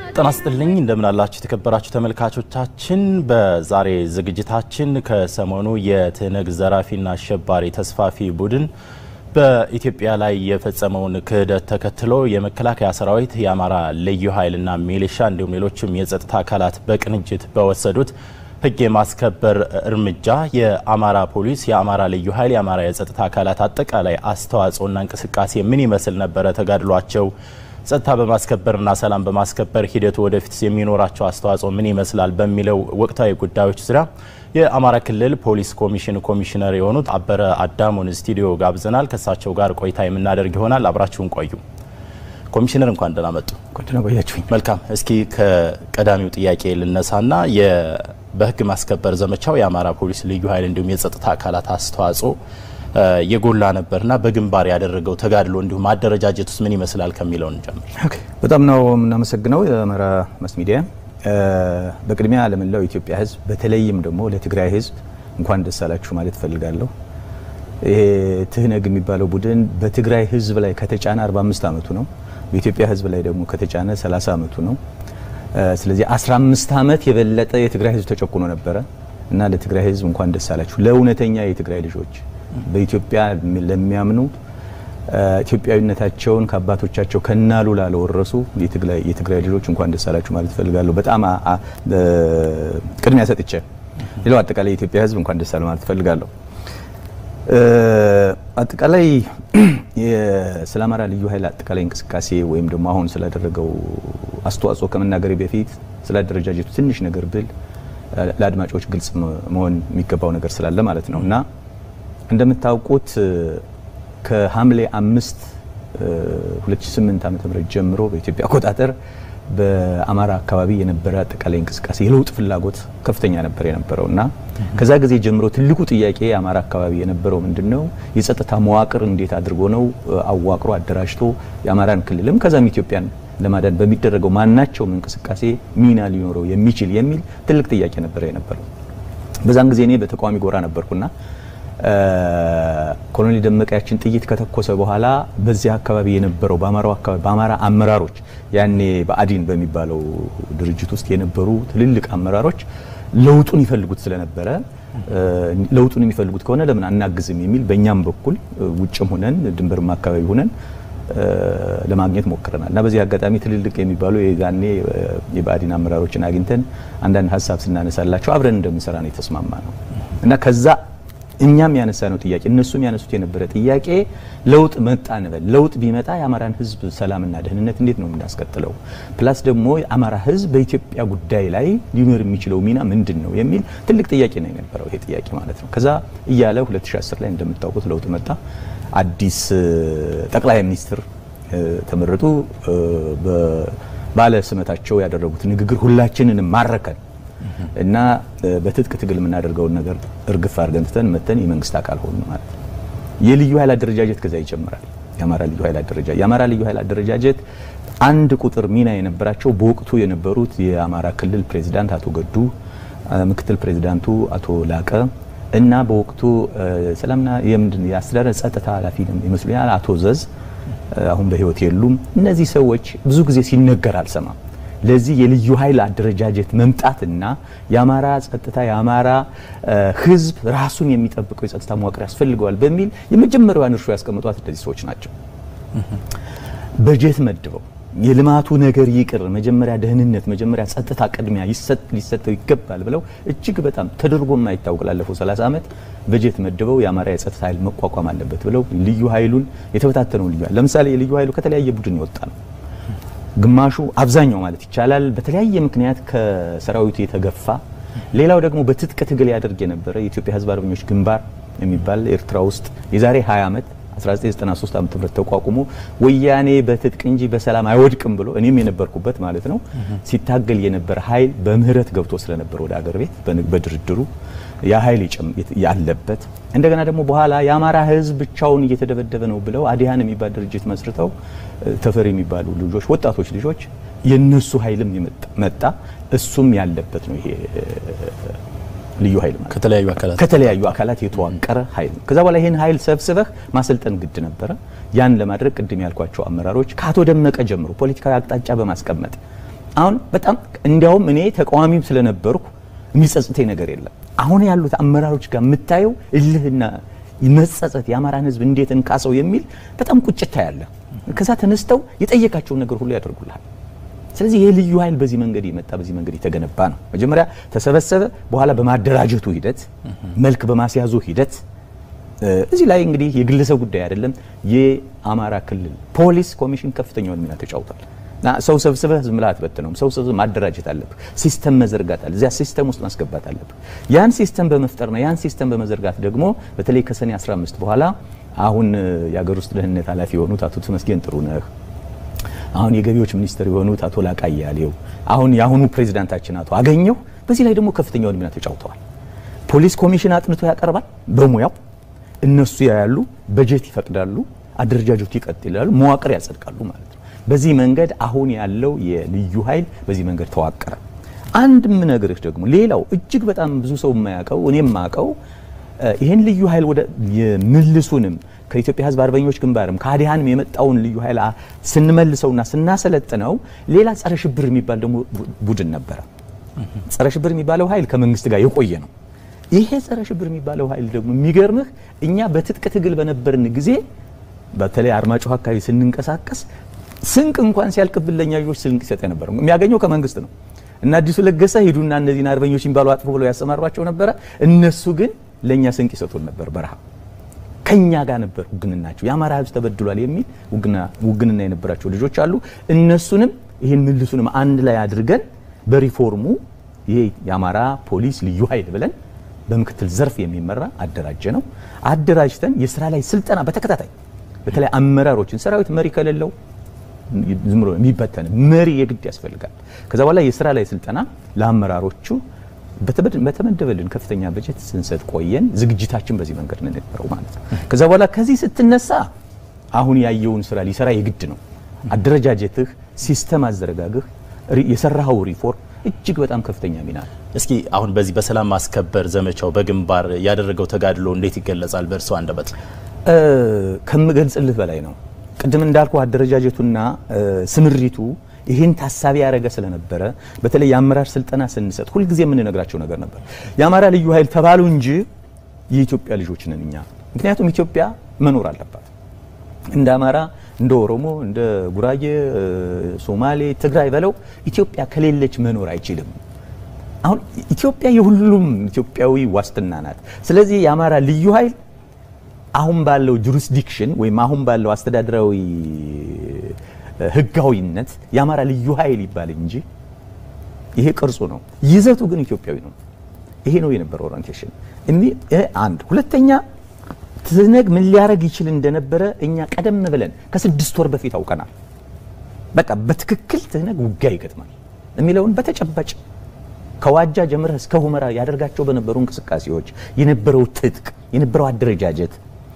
ጤና ይስጥልኝ እንደምን አላችሁ የተከበራችሁ ተመልካቾቻችን። በዛሬ ዝግጅታችን ከሰሞኑ የትህነግ ዘራፊና አሸባሪ ተስፋፊ ቡድን በኢትዮጵያ ላይ የፈጸመውን ክህደት ተከትሎ የመከላከያ ሰራዊት፣ የአማራ ልዩ ኃይልና ሚሊሻ እንዲሁም ሌሎችም የጸጥታ አካላት በቅንጅት በወሰዱት ሕግ የማስከበር እርምጃ የአማራ ፖሊስ፣ የአማራ ልዩ ኃይል፣ የአማራ የጸጥታ አካላት አጠቃላይ አስተዋጽኦና እንቅስቃሴ ምን ይመስል ነበረ? ተጋድሏቸው ጸጥታ በማስከበርና ሰላም በማስከበር ሂደቱ ወደፊት የሚኖራቸው አስተዋጽኦ ምን ይመስላል? በሚለው ወቅታዊ ጉዳዮች ዙሪያ የአማራ ክልል ፖሊስ ኮሚሽን ኮሚሽነር የሆኑት አበረ አዳሙን ስቱዲዮ ጋብዘናል። ከእሳቸው ጋር ቆይታ የምናደርግ ይሆናል። አብራችሁን ቆዩ። ኮሚሽነር እንኳን ደህና መጡ። ቆያችሁኝ። መልካም። እስኪ ከቀዳሚው ጥያቄ ልነሳና በህግ ማስከበር ዘመቻው የአማራ ፖሊስ ልዩ ኃይል እንዲሁም የጸጥታ አካላት አስተዋጽኦ የጎላ ነበርና በግንባር ያደረገው ተጋድሎ እንዲሁም አደረጃጀት ውስጥ ምን ይመስላል ከሚለውን ጀምር። በጣም ነው የምናመሰግነው የአማራ ማስ ሚዲያ። በቅድሚያ ለመላው የኢትዮጵያ ሕዝብ በተለይም ደግሞ ለትግራይ ሕዝብ እንኳን ደስ አላችሁ ማለት እፈልጋለሁ። ይሄ ትህነግ የሚባለው ቡድን በትግራይ ሕዝብ ላይ ከተጫነ 45 ዓመቱ ነው። በኢትዮጵያ ሕዝብ ላይ ደግሞ ከተጫነ 30 ዓመቱ ነው። ስለዚህ 15 ዓመት የበለጠ የትግራይ ሕዝብ ተጨቁኖ ነበረ እና ለትግራይ ሕዝብ እንኳን ደስ አላችሁ። ለእውነተኛ የትግራይ ልጆች በኢትዮጵያ ለሚያምኑ ኢትዮጵያዊነታቸውን ከአባቶቻቸው ከናሉላ ለወረሱ የትግራይ ልጆች እንኳን ደስ አላችሁ ማለት እፈልጋለሁ። በጣም ቅድሚያ ሰጥቼ ሌላው አጠቃላይ የኢትዮጵያ ሕዝብ እንኳን ደስ አለ ማለት እፈልጋለሁ። አጠቃላይ ስለ አማራ ልዩ ኃይል አጠቃላይ እንቅስቃሴ ወይም ደግሞ አሁን ስላደረገው አስተዋጽኦ ከመናገሬ በፊት ስለ አደረጃጀቱ ትንሽ ነገር ብል ለአድማጮች ግልጽ መሆን የሚገባው ነገር ስላለ ማለት ነው እና እንደምታውቁት ከሐምሌ አምስት 2008 ዓ.ም ጀምሮ በኢትዮጵያ አቆጣጠር በአማራ አካባቢ የነበረ አጠቃላይ እንቅስቃሴ የለውጥ ፍላጎት ከፍተኛ ነበር የነበረው እና ከዛ ጊዜ ጀምሮ ትልቁ ጥያቄ አማራ አካባቢ የነበረው ምንድን ነው? የጸጥታ መዋቅር እንዴት አድርጎ ነው አዋቅሮ አደራጅቶ የአማራን ክልልም ከዛም ኢትዮጵያን ለማዳን በሚደረገው ማናቸውም እንቅስቃሴ ሚና ሊኖረው የሚችል የሚል ትልቅ ጥያቄ ነበረ የነበረው። በዛን ጊዜ እኔ በተቃዋሚ ጎራ ነበርኩና ኮሎኔል ደመቀ ያችን ጥይት ከተኮሰ በኋላ በዚያ አካባቢ የነበረው በአማራው አካባቢ በአማራ አመራሮች ያኔ በአዲን በሚባለው ድርጅት ውስጥ የነበሩ ትልልቅ አመራሮች ለውጡን ይፈልጉት ስለነበረ ለውጡን የሚፈልጉት ከሆነ ለምን አናግዝም የሚል በእኛም በኩል ውጭም ሆነን ድንበርም አካባቢ ሆነን ለማግኘት ሞክረናል እና በዚህ አጋጣሚ ትልልቅ የሚባሉ የዛኔ የብአዴን አመራሮችን አግኝተን አንዳንድ ሀሳብ ስናነሳላቸው አብረን እንደምንሰራ ነው የተስማማ ነው እና ከዛ እኛም ያነሳ ነው ጥያቄ እነሱም ያነሱት የነበረ ጥያቄ ለውጥ መጣ እንበል። ለውጥ ቢመጣ የአማራን ሕዝብ ሰላምና ደህንነት እንዴት ነው የምናስቀጥለው? ፕላስ ደግሞ የአማራ ሕዝብ በኢትዮጵያ ጉዳይ ላይ ሊኖር የሚችለው ሚና ምንድን ነው የሚል ትልቅ ጥያቄ ነው የነበረው ይሄ ጥያቄ ማለት ነው። ከዛ እያለ 2010 ላይ እንደምታውቁት ለውጥ መጣ። አዲስ ጠቅላይ ሚኒስትር ተመረጡ። ባለ ስመታቸው ያደረጉት ንግግር ሁላችንንም ማረከን እና በትጥቅ ትግል የምናደርገውን ነገር እርግፍ አድርገን ትተን መተን የመንግስት አካል ሆኑ ማለት ነው። የልዩ ኃይል አደረጃጀት ከዛ ይጀምራል። የአማራ ልዩ ኃይል አደረጃጀት የአማራ ልዩ ኃይል አደረጃጀት አንድ ቁጥር ሚና የነበራቸው በወቅቱ የነበሩት የአማራ ክልል ፕሬዚዳንት አቶ ገዱ፣ ምክትል ፕሬዚዳንቱ አቶ ላቀ እና በወቅቱ ሰላምና የምንድን የአስተዳደር ጸጥታ ኃላፊ ይመስሉኛል አቶ ዘዝ አሁን በህይወት የሉም። እነዚህ ሰዎች ብዙ ጊዜ ሲነገር አልሰማም። ለዚህ የልዩ ኃይል አደረጃጀት መምጣትና የአማራ ጸጥታ የአማራ ሕዝብ ራሱን የሚጠብቀው የጸጥታ መዋቅር ያስፈልገዋል በሚል የመጀመሪያዋን እርሾ ያስቀምጧት እነዚህ ሰዎች ናቸው። በጀት መድበው የልማቱ ነገር ይቅር፣ መጀመሪያ ደህንነት፣ መጀመሪያ ጸጥታ ቅድሚያ ሊሰጠው ይገባል ብለው እጅግ በጣም ተደርጎ የማይታወቅ ላለፈው 30 ዓመት በጀት መድበው የአማራ የጸጥታ ኃይል መቋቋም አለበት ብለው ልዩ ኃይሉን የተበታተነውን ልዩ ኃይል ለምሳሌ የልዩ ኃይሉ ከተለያየ ቡድን የወጣ ነው። ግማሹ አብዛኛው ማለት ይቻላል በተለያየ ምክንያት ከሰራዊቱ የተገፋ፣ ሌላው ደግሞ በትጥቅ ትግል ያደርግ የነበረ የኢትዮጵያ ሕዝብ አርበኞች ግንባር የሚባል ኤርትራ ውስጥ የዛሬ 20 ዓመት 1993 ዓ.ም ተቋቁሞ ወያኔ በትጥቅ እንጂ በሰላም አይወድቅም ብሎ እኔም የነበርኩበት ማለት ነው ሲታገል የነበረ ኃይል በምህረት ገብቶ ስለነበረ ወደ አገር ቤት በድርድሩ ያ ኃይል ያለበት እንደገና ደግሞ በኋላ የአማራ ህዝብ ብቻውን እየተደበደበ ነው ብለው አዲሃን የሚባል ድርጅት መስርተው ተፈሪ የሚባሉ ልጆች ወጣቶች ልጆች የነሱ ኃይልም መጣ። እሱም ያለበት ነው ይሄ ልዩ ኃይል ማለት ከተለያዩ አካላት ከተለያዩ አካላት የተዋቀረ ኃይል ነው። ከዛ በኋላ ይህን ኃይል ሰብስበህ ማሰልጠን ግድ ነበረ። ያን ለማድረግ ቅድም ያልኳቸው አመራሮች ከአቶ ደመቀ ጀምሮ ፖለቲካዊ አቅጣጫ በማስቀመጥ አሁን በጣም እንዲያውም እኔ ተቃዋሚም ስለነበርኩ የሚጸጽተኝ ነገር የለም። አሁን ያሉት አመራሮች ጋር የምታየው እልህና መጸጸት የአማራን ሕዝብ እንዴት እንካሰው የሚል በጣም ቁጭታ ያለ ከዛ ተነስተው የጠየቃቸውን ነገር ሁሉ ያደርጉልሃል። ስለዚህ ይህ ልዩ ኃይል በዚህ መንገድ የመጣ በዚህ መንገድ የተገነባ ነው። መጀመሪያ ተሰበሰበ፣ በኋላ በማደራጀቱ ሂደት መልክ በማስያዙ ሂደት እዚህ ላይ እንግዲህ የግለሰብ ጉዳይ አይደለም። የአማራ ክልል ፖሊስ ኮሚሽን ከፍተኛውን ሚና ተጫውቷል። እና ሰው ሰብስበህ ዝም ብለህ አትበትነውም። ሰው ሰብስበህ ማደራጀት አለብህ። ሲስተም መዘርጋት አለ። እዚያ ሲስተም ውስጥ ማስገባት አለብህ። ያን ሲስተም በመፍጠርና ያን ሲስተም በመዘርጋት ደግሞ በተለይ ከሰኔ 15 በኋላ አሁን የሀገር ውስጥ ደህንነት ኃላፊ የሆኑት አቶ ተመስገን ጥሩነህ አሁን የገቢዎች ሚኒስትር የሆኑት አቶ ላቃ አያሌው አሁን የአሁኑ ፕሬዚዳንታችን አቶ አገኘሁ በዚህ ላይ ደግሞ ከፍተኛውን ሚና ተጫውተዋል። ፖሊስ ኮሚሽን አጥንቶ ያቀርባል በሙያው እነሱ ያያሉ፣ በጀት ይፈቅዳሉ፣ አደረጃጀቱ ይቀጥላሉ፣ መዋቅር ያጸድቃሉ ማለት ነው። በዚህ መንገድ አሁን ያለው የልዩ ኃይል በዚህ መንገድ ተዋቀረ። አንድ ምነግርህ ደግሞ ሌላው እጅግ በጣም ብዙ ሰው የማያውቀው እኔም የማውቀው ይህን ልዩ ኃይል ወደ የምልሱንም ከኢትዮጵያ ሕዝብ አርበኞች ግንባርም ከአዲሃንም የመጣውን ልዩ ኃይል ስንመልሰውና ስናሰለጥነው ሌላ ጸረ ሽብር የሚባል ደግሞ ቡድን ነበረ። ጸረ ሽብር የሚባለው ኃይል ከመንግስት ጋር የቆየ ነው። ይሄ ጸረ ሽብር የሚባለው ኃይል ደግሞ የሚገርምህ እኛ በትጥቅ ትግል በነበርን ጊዜ በተለይ አርማጭሆ አካባቢ ስንንቀሳቀስ ስንቅ እንኳን ሲያልቅብን ለኛ ልጆች ስንቅ ይሰጥ ነበር። የሚያገኘው ከመንግስት ነው እና አዲሱ ለገሰ ሂዱና እነዚህን አርበኞች የሚባሉ አጥፎ ብለው ያሰማሯቸው ነበረ። እነሱ ግን ለኛ ስንቅ ይሰጡን ነበር። በረሃ ከኛ ጋር ነበር ውግንናቸው። የአማራ ህዝብ ተበድሏል የሚል ውግንና የነበራቸው ልጆች አሉ። እነሱንም ይህን ምልሱንም አንድ ላይ አድርገን በሪፎርሙ ይሄ የአማራ ፖሊስ ልዩ ኃይል ብለን በምክትል ዘርፍ የሚመራ አደራጀ ነው። አደራጅተን የስራ ላይ ስልጠና በተከታታይ በተለይ አመራሮችን ሰራዊት መሪ ከሌለው ዝም ብሎ የሚበተን መሪ የግድ ያስፈልጋል። ከዛ በኋላ የስራ ላይ ስልጠና ለአመራሮቹ በተመደበልን ከፍተኛ በጀት ስንሰጥ ቆየን። ዝግጅታችን በዚህ መንገድ ነው የነበረው ማለት ነው። ከዛ በኋላ ከዚህ ስትነሳ አሁን ያየውን ስራ ሊሰራ የግድ ነው። አደረጃጀትህ፣ ሲስተም አዘረጋግህ፣ የሰራኸው ሪፎርም እጅግ በጣም ከፍተኛ ሚና ነው። እስኪ አሁን በዚህ በሰላም ማስከበር ዘመቻው በግንባር ያደረገው ተጋድሎ እንዴት ይገለጻል በእርስዎ አንደበት? ከምገልጽልህ በላይ ነው። ቅድም እንዳልኩ አደረጃጀቱና ስምሪቱ ይህን ታሳቢ ያደረገ ስለነበረ በተለይ የአመራር ስልጠና ስንሰጥ ሁልጊዜ የምንነግራቸው ነገር ነበር። የአማራ ልዩ ኃይል ተባሉ እንጂ የኢትዮጵያ ልጆች ነን እኛ። ምክንያቱም ኢትዮጵያ መኖር አለባት። እንደ አማራ፣ እንደ ኦሮሞ፣ እንደ ጉራጌ፣ ሶማሌ፣ ትግራይ በለው ኢትዮጵያ ከሌለች መኖር አይችልም። አሁን ኢትዮጵያ የሁሉም ኢትዮጵያዊ ዋስትና ናት። ስለዚህ የአማራ ልዩ ኃይል አሁን ባለው ጁሪስዲክሽን ወይም አሁን ባለው አስተዳደራዊ ሕጋዊነት የአማራ ልዩ ኃይል ይባል እንጂ ይሄ ቅርጹ ነው፣ ይዘቱ ግን ኢትዮጵያዊ ነው። ይሄ ነው የነበረው ኦሪንቴሽን። አንድ ሁለተኛ ትነግ ምን ሊያደርግ ይችል እንደነበረ እኛ ቀደም ብለን ከስድስት ወር በፊት አውቀናል። በቃ በትክክል ትነግ ውጊያ ይገጥማል የሚለውን በተጨባጭ ከዋጃ ጀምረህ እስከ ሁመራ ያደርጋቸው በነበሩ እንቅስቃሴዎች የነበረው ትጥቅ የነበረው አደረጃጀት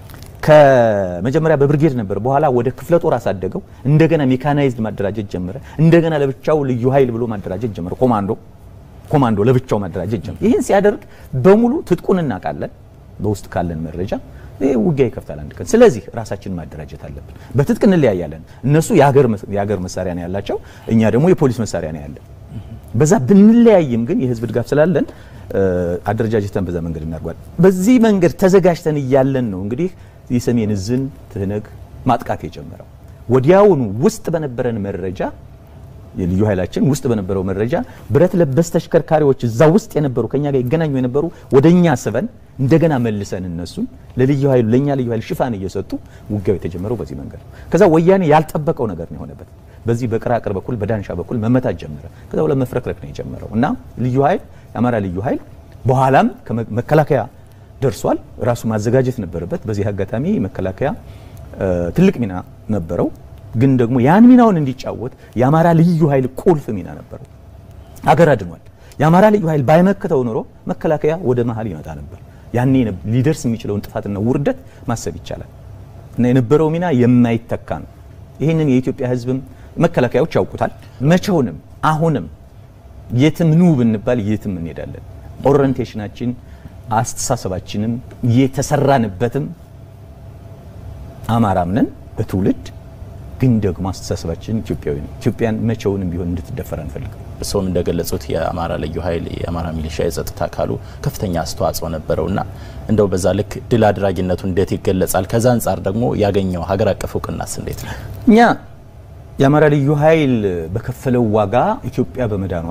ከመጀመሪያ በብርጌድ ነበር፣ በኋላ ወደ ክፍለ ጦር አሳደገው። እንደገና ሜካናይዝድ ማደራጀት ጀመረ። እንደገና ለብቻው ልዩ ኃይል ብሎ ማደራጀት ጀመረ። ኮማንዶ ኮማንዶ ለብቻው ማደራጀት ጀመረ። ይህን ሲያደርግ በሙሉ ትጥቁን እናውቃለን፣ በውስጥ ካለን መረጃ ይህ ውጊያ ይከፍታል አንድ ቀን። ስለዚህ ራሳችንን ማደራጀት አለብን። በትጥቅ እንለያያለን። እነሱ የሀገር መሳሪያ ነው ያላቸው፣ እኛ ደግሞ የፖሊስ መሳሪያ ነው ያለን። በዛ ብንለያይም ግን የህዝብ ድጋፍ ስላለን አደረጃጀተን በዛ መንገድ እናድርጓል። በዚህ መንገድ ተዘጋጅተን እያለን ነው እንግዲህ የሰሜን እዝን ትህነግ ማጥቃት የጀመረው። ወዲያውኑ ውስጥ በነበረን መረጃ የልዩ ኃይላችን ውስጥ በነበረው መረጃ ብረት ለበስ ተሽከርካሪዎች እዛ ውስጥ የነበሩ ከኛ ጋር ይገናኙ የነበሩ ወደኛ ስበን እንደገና መልሰን እነሱን ለልዩ ኃይሉ ለኛ ልዩ ኃይል ሽፋን እየሰጡ ውጊያው የተጀመረው በዚህ መንገድ ነው። ከዛ ወያኔ ያልጠበቀው ነገር ነው የሆነበት። በዚህ በቅራቅር በኩል በዳንሻ በኩል መመታት ጀመረ። ከዛ በኋላ መፍረክረክ ነው የጀመረው እና ልዩ ኃይል የአማራ ልዩ ኃይል በኋላም መከላከያ ደርሷል። ራሱ ማዘጋጀት ነበረበት። በዚህ አጋጣሚ መከላከያ ትልቅ ሚና ነበረው። ግን ደግሞ ያን ሚናውን እንዲጫወት የአማራ ልዩ ኃይል ቁልፍ ሚና ነበረው። አገር አድኗል። የአማራ ልዩ ኃይል ባይመክተው ኖሮ መከላከያ ወደ መሀል ይመጣ ነበር። ያኔ ሊደርስ የሚችለውን ጥፋትና ውርደት ማሰብ ይቻላል እና የነበረው ሚና የማይተካ ነው። ይህንን የኢትዮጵያ ሕዝብም መከላከያዎች ያውቁታል። መቼውንም አሁንም የትም ኑ ብንባል የትም እንሄዳለን። ኦሪንቴሽናችን አስተሳሰባችንም የተሰራንበትም አማራም ነን በትውልድ ግን ደግሞ አስተሳሰባችን ኢትዮጵያዊ ነው። ኢትዮጵያን መቼውንም ቢሆን እንድትደፈር አንፈልግም። እርስዎም እንደገለጹት የአማራ ልዩ ኃይል የአማራ ሚሊሻ የጸጥታ አካሉ ከፍተኛ አስተዋጽኦ ነበረውና እንደው በዛ ልክ ድል አድራጊነቱ እንዴት ይገለጻል? ከዛ አንጻር ደግሞ ያገኘው ሀገር አቀፍ እውቅናስ እንዴት ነው? እኛ የአማራ ልዩ ኃይል በከፈለው ዋጋ ኢትዮጵያ በመዳኗ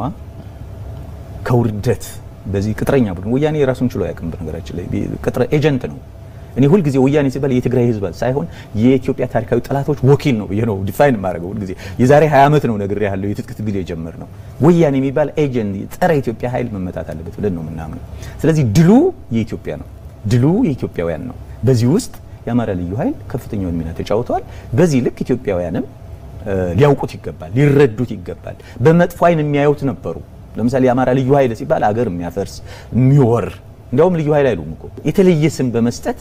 ከውርደት በዚህ ቅጥረኛ ቡድን ወያኔ የራሱን ችሎ አያውቅም። በነገራችን ላይ ቅጥረ ኤጀንት ነው። እኔ ሁልጊዜ ወያኔ ሲባል የትግራይ ህዝብ ሳይሆን የኢትዮጵያ ታሪካዊ ጠላቶች ወኪል ነው ብዬ ነው ዲፋይን የማደርገው። ሁልጊዜ የዛሬ 20 ዓመት ነው ነግሬ ያለው የትጥቅ ትግል የጀመር ነው። ወያኔ የሚባል ኤጀንት ጸረ ኢትዮጵያ ኃይል መመታት አለበት ብለን ነው የምናምነው። ስለዚህ ድሉ የኢትዮጵያ ነው፣ ድሉ የኢትዮጵያውያን ነው። በዚህ ውስጥ የአማራ ልዩ ኃይል ከፍተኛውን ሚና ተጫውተዋል። በዚህ ልክ ኢትዮጵያውያንም ሊያውቁት ይገባል፣ ሊረዱት ይገባል። በመጥፎ አይን የሚያዩት ነበሩ። ለምሳሌ የአማራ ልዩ ኃይል ሲባል አገር የሚያፈርስ የሚወር እንዲያውም ልዩ ኃይል አይሉም እኮ የተለየ ስም በመስጠት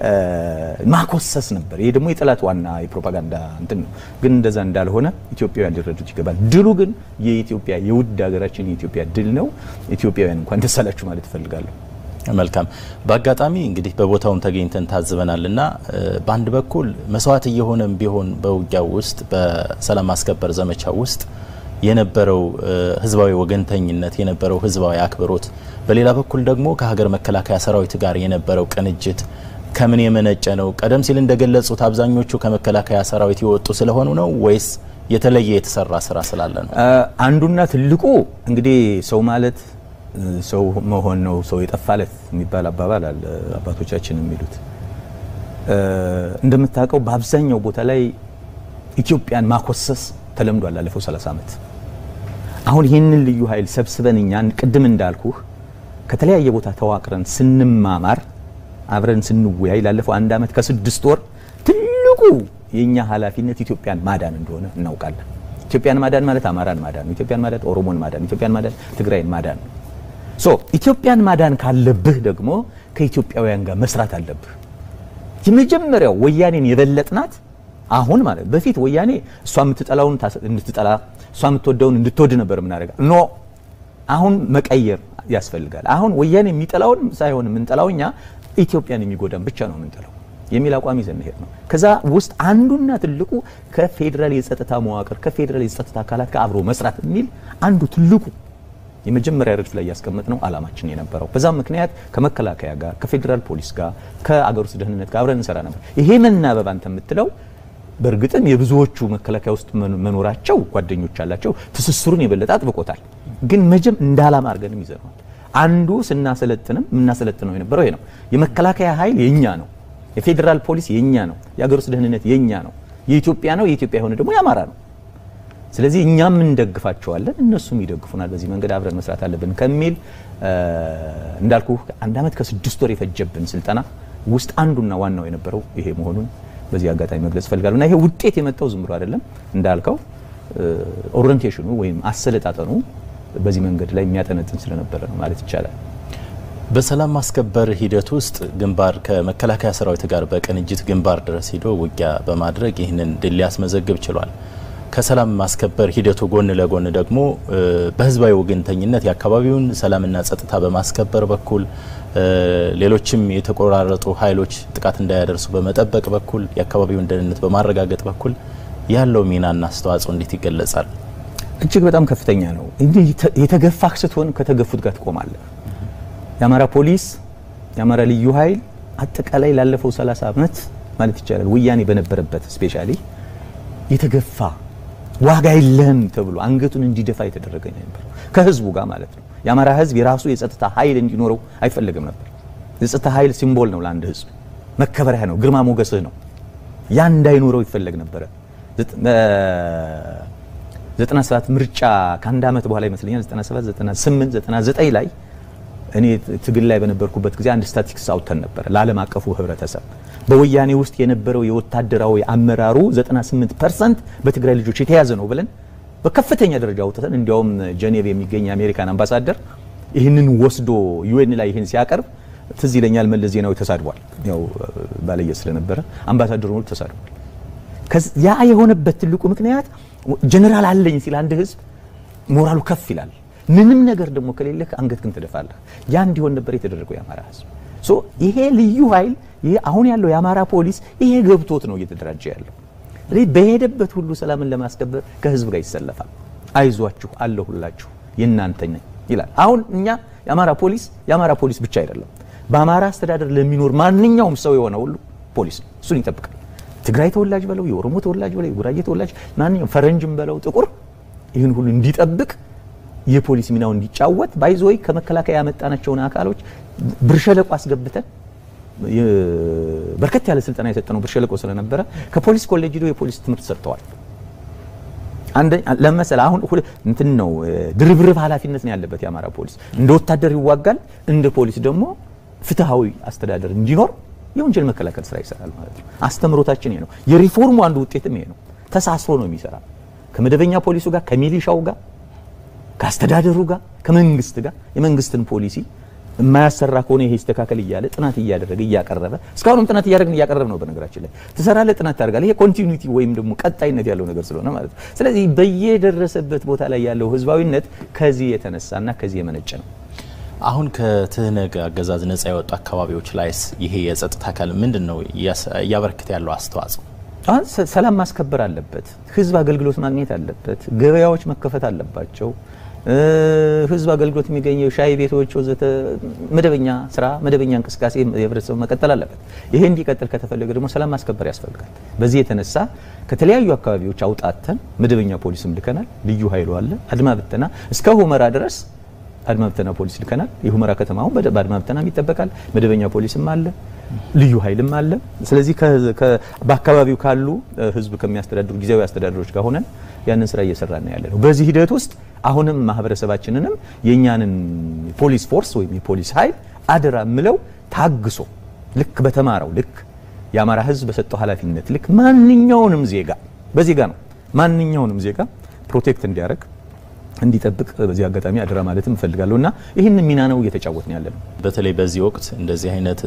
ማኮሰስ ነበር። ይሄ ደግሞ የጠላት ዋና የፕሮፓጋንዳ እንትን ነው። ግን እንደዛ እንዳልሆነ ኢትዮጵያውያን ሊረዱት ይገባል። ድሉ ግን የኢትዮጵያ የውድ ሀገራችን የኢትዮጵያ ድል ነው። ኢትዮጵያውያን እንኳን ደስ አላችሁ ማለት እፈልጋለሁ። መልካም። በአጋጣሚ እንግዲህ በቦታውም ተገኝተን ታዝበናል እና በአንድ በኩል መስዋዕት እየሆነም ቢሆን በውጊያው ውስጥ በሰላም ማስከበር ዘመቻው ውስጥ የነበረው ህዝባዊ ወገንተኝነት የነበረው ህዝባዊ አክብሮት፣ በሌላ በኩል ደግሞ ከሀገር መከላከያ ሰራዊት ጋር የነበረው ቅንጅት ከምን የመነጨ ነው? ቀደም ሲል እንደገለጹት አብዛኞቹ ከመከላከያ ሰራዊት የወጡ ስለሆኑ ነው ወይስ የተለየ የተሰራ ስራ ስላለ ነው? አንዱና ትልቁ እንግዲህ ሰው ማለት ሰው መሆን ነው። ሰው የጠፋለት የሚባል አባባል አለ አባቶቻችን የሚሉት። እንደምታውቀው በአብዛኛው ቦታ ላይ ኢትዮጵያን ማኮሰስ ተለምዷል ላለፈው 30 ዓመት። አሁን ይህንን ልዩ ኃይል ሰብስበን እኛን ቅድም እንዳልኩህ ከተለያየ ቦታ ተዋቅረን ስንማማር አብረን ስንወያይ ላለፈው አንድ ዓመት ከስድስት ወር ትልቁ የእኛ ኃላፊነት ኢትዮጵያን ማዳን እንደሆነ እናውቃለን። ኢትዮጵያን ማዳን ማለት አማራን ማዳን ነው። ኢትዮጵያን ማዳን ኦሮሞን ማዳን፣ ኢትዮጵያን ማዳን ትግራይን ማዳን ነው። ሶ ኢትዮጵያን ማዳን ካለብህ ደግሞ ከኢትዮጵያውያን ጋር መስራት አለብህ። የመጀመሪያው ወያኔን የበለጥናት አሁን ማለት በፊት ወያኔ እሷ የምትጠላውን እንድትጠላ እሷ የምትወደውን እንድትወድ ነበር የምናደርጋ ኖ አሁን መቀየር ያስፈልጋል። አሁን ወያኔ የሚጠላውን ሳይሆን የምንጠላው እኛ ኢትዮጵያን የሚጎዳን ብቻ ነው የምንጠላው የሚል አቋም ይዘን መሄድ ነው። ከዛ ውስጥ አንዱና ትልቁ ከፌዴራል የጸጥታ መዋቅር ከፌዴራል የጸጥታ አካላት ጋር አብሮ መስራት የሚል አንዱ ትልቁ የመጀመሪያ ረድፍ ላይ ያስቀመጥነው ዓላማችን የነበረው። በዛም ምክንያት ከመከላከያ ጋር ከፌዴራል ፖሊስ ጋር ከአገር ውስጥ ደህንነት ጋር አብረን እንሰራ ነበር። ይሄ መናበብ አንተ የምትለው በእርግጥም የብዙዎቹ መከላከያ ውስጥ መኖራቸው ጓደኞች አላቸው፣ ትስስሩን የበለጠ አጥብቆታል። ግን መጀም እንደ ዓላማ አድርገንም ይዘነዋል። አንዱ ስናሰለጥንም የምናሰለጥነው የነበረው ይሄ ነው። የመከላከያ ኃይል የኛ ነው። የፌዴራል ፖሊስ የኛ ነው። የአገር ውስጥ ደህንነት የኛ ነው። የኢትዮጵያ ነው። የኢትዮጵያ የሆነ ደግሞ የአማራ ነው። ስለዚህ እኛም እንደግፋቸዋለን፣ እነሱም ይደግፉናል። በዚህ መንገድ አብረን መስራት አለብን ከሚል እንዳልኩ አንድ ዓመት ከስድስት ወር የፈጀብን ስልጠና ውስጥ አንዱና ዋናው የነበረው ይሄ መሆኑን በዚህ አጋጣሚ መግለጽ እፈልጋለሁ። እና ይሄ ውጤት የመጣው ዝም ብሎ አይደለም እንዳልከው ኦሪንቴሽኑ ወይም አሰለጣጠኑ በዚህ መንገድ ላይ የሚያጠነጥን ስለነበረ ነው ማለት ይቻላል። በሰላም ማስከበር ሂደት ውስጥ ግንባር ከመከላከያ ሰራዊት ጋር በቅንጅት ግንባር ድረስ ሂዶ ውጊያ በማድረግ ይህንን ድል ሊያስመዘግብ ችሏል። ከሰላም ማስከበር ሂደቱ ጎን ለጎን ደግሞ በህዝባዊ ወገንተኝነት የአካባቢውን ሰላምና ጸጥታ በማስከበር በኩል ሌሎችም የተቆራረጡ ኃይሎች ጥቃት እንዳያደርሱ በመጠበቅ በኩል የአካባቢውን ደህንነት በማረጋገጥ በኩል ያለው ሚናና አስተዋጽኦ እንዴት ይገለጻል? እጅግ በጣም ከፍተኛ ነው። እንዲህ የተገፋህ ስትሆን ከተገፉት ጋር ትቆማለህ። የአማራ ፖሊስ፣ የአማራ ልዩ ኃይል አጠቃላይ ላለፈው 30 ዓመት ማለት ይቻላል ወያኔ በነበረበት ስፔሻሊ የተገፋ ዋጋ የለህም ተብሎ አንገቱን እንዲደፋ የተደረገ ነበር ከህዝቡ ጋር ማለት ነው። የአማራ ህዝብ የራሱ የጸጥታ ኃይል እንዲኖረው አይፈልግም ነበር። የጸጥታ ኃይል ሲምቦል ነው ለአንድ ህዝብ፣ መከበሪያ ነው፣ ግርማ ሞገስህ ነው። ያ እንዳይኖረው ይፈለግ ነበረ። 97 ምርጫ ከአንድ ዓመት በኋላ ይመስለኛል 97 98 99 ላይ እኔ ትግል ላይ በነበርኩበት ጊዜ አንድ ስታቲስቲክስ አውጥተን ነበር ለዓለም አቀፉ ህብረተሰብ በወያኔ ውስጥ የነበረው የወታደራዊ አመራሩ 98 ፐርሰንት በትግራይ ልጆች የተያዘ ነው ብለን በከፍተኛ ደረጃ አውጥተን እንዲያውም ጀኔቭ የሚገኝ የአሜሪካን አምባሳደር ይህንን ወስዶ ዩኤን ላይ ይህን ሲያቀርብ ትዝ ይለኛል መለስ ዜናዊ ተሳድቧል። ያው ባለየ ስለነበረ አምባሳደሩ ሁሉ ተሳድቧል። ያ የሆነበት ትልቁ ምክንያት ጀነራል አለኝ ሲል አንድ ህዝብ ሞራሉ ከፍ ይላል። ምንም ነገር ደግሞ ከሌለህ አንገትህን ትደፋለህ። ያ እንዲሆን ነበር የተደረገው የአማራ ህዝብ። ሶ ይሄ ልዩ ኃይል ይሄ አሁን ያለው የአማራ ፖሊስ ይሄ ገብቶት ነው እየተደራጀ ያለው። ስለዚህ በሄደበት ሁሉ ሰላምን ለማስከበር ከህዝብ ጋር ይሰለፋል። አይዟችሁ አለሁላችሁ የእናንተ ነኝ ይላል። አሁን እኛ የአማራ ፖሊስ የአማራ ፖሊስ ብቻ አይደለም፣ በአማራ አስተዳደር ለሚኖር ማንኛውም ሰው የሆነ ሁሉ ፖሊስ ነው። እሱን ይጠብቃል። ትግራይ ተወላጅ በለው፣ የኦሮሞ ተወላጅ በለው፣ የጉራጌ ተወላጅ ማንኛውም ፈረንጅም በለው ጥቁር ይህን ሁሉ እንዲጠብቅ የፖሊስ ሚናው እንዲጫወት ባይዞይ ከመከላከያ ያመጣናቸውን አካሎች ብር ሸለቆ አስገብተን በርከት ያለ ስልጠና የሰጠነው ብር ሸለቆ ስለነበረ ከፖሊስ ኮሌጅ ሄደው የፖሊስ ትምህርት ሰጥተዋል። አንደኛ ለመሰለ አሁን እንትን ነው ድርብርብ ኃላፊነት ነው ያለበት የአማራ ፖሊስ። እንደ ወታደር ይዋጋል፣ እንደ ፖሊስ ደግሞ ፍትሃዊ አስተዳደር እንዲኖር የወንጀል መከላከል ስራ ይሰራል ማለት ነው። አስተምሮታችን ይሄ ነው። የሪፎርሙ አንዱ ውጤትም ይሄ ነው። ተሳስሮ ነው የሚሰራ ከመደበኛ ፖሊሱ ጋር ከሚሊሻው ጋር ከአስተዳደሩ ጋር ከመንግስት ጋር የመንግስትን ፖሊሲ የማያሰራ ከሆነ ይሄ ይስተካከል እያለ ጥናት እያደረገ እያቀረበ እስካሁንም ጥናት እያደረግን እያቀረብ ነው። በነገራችን ላይ ትሰራለህ፣ ጥናት ታደርጋለህ። ይሄ ኮንቲኒቲ ወይም ደግሞ ቀጣይነት ያለው ነገር ስለሆነ ማለት ነው። ስለዚህ በየደረሰበት ቦታ ላይ ያለው ህዝባዊነት ከዚህ የተነሳና ከዚህ የመነጨ ነው። አሁን ከትህነግ አገዛዝ ነጻ የወጡ አካባቢዎች ላይስ ይሄ የጸጥታ አካል ምንድን ነው እያበረከተ ያለው አስተዋጽኦ? ሰላም ማስከበር አለበት። ህዝብ አገልግሎት ማግኘት አለበት። ገበያዎች መከፈት አለባቸው። ህዝብ አገልግሎት የሚገኘው ሻይ ቤቶች ወዘተ መደበኛ ስራ መደበኛ እንቅስቃሴ የህብረተሰቡ መቀጠል አለበት። ይሄ እንዲቀጥል ከተፈለገ ደግሞ ሰላም ማስከበር ያስፈልጋል። በዚህ የተነሳ ከተለያዩ አካባቢዎች አውጣተን መደበኛ ፖሊስም ልከናል። ልዩ ኃይሉ አለ፣ አድማ ብተና እስከ ሁመራ ድረስ አድማ ብተና ፖሊስ ልከናል። የሁመራ ከተማውን በአድማ ብተናም ይጠበቃል። መደበኛ ፖሊስም አለ፣ ልዩ ኃይልም አለ። ስለዚህ በአካባቢው ካሉ ህዝብ ከሚያስተዳድሩ ጊዜያዊ አስተዳደሮች ጋር ሆነን ያንን ስራ እየሰራን ያለ ነው። በዚህ ሂደት ውስጥ አሁንም ማህበረሰባችንንም የእኛንን ፖሊስ ፎርስ ወይም የፖሊስ ኃይል አደራ ምለው ታግሶ ልክ በተማረው ልክ የአማራ ህዝብ በሰጠው ኃላፊነት ልክ ማንኛውንም ዜጋ በዜጋ ነው ማንኛውንም ዜጋ ፕሮቴክት እንዲያደርግ እንዲጠብቅ በዚህ አጋጣሚ አደራ ማለትም እፈልጋለሁ እና ይህን ሚና ነው እየተጫወትን ያለ ነው። በተለይ በዚህ ወቅት እንደዚህ አይነት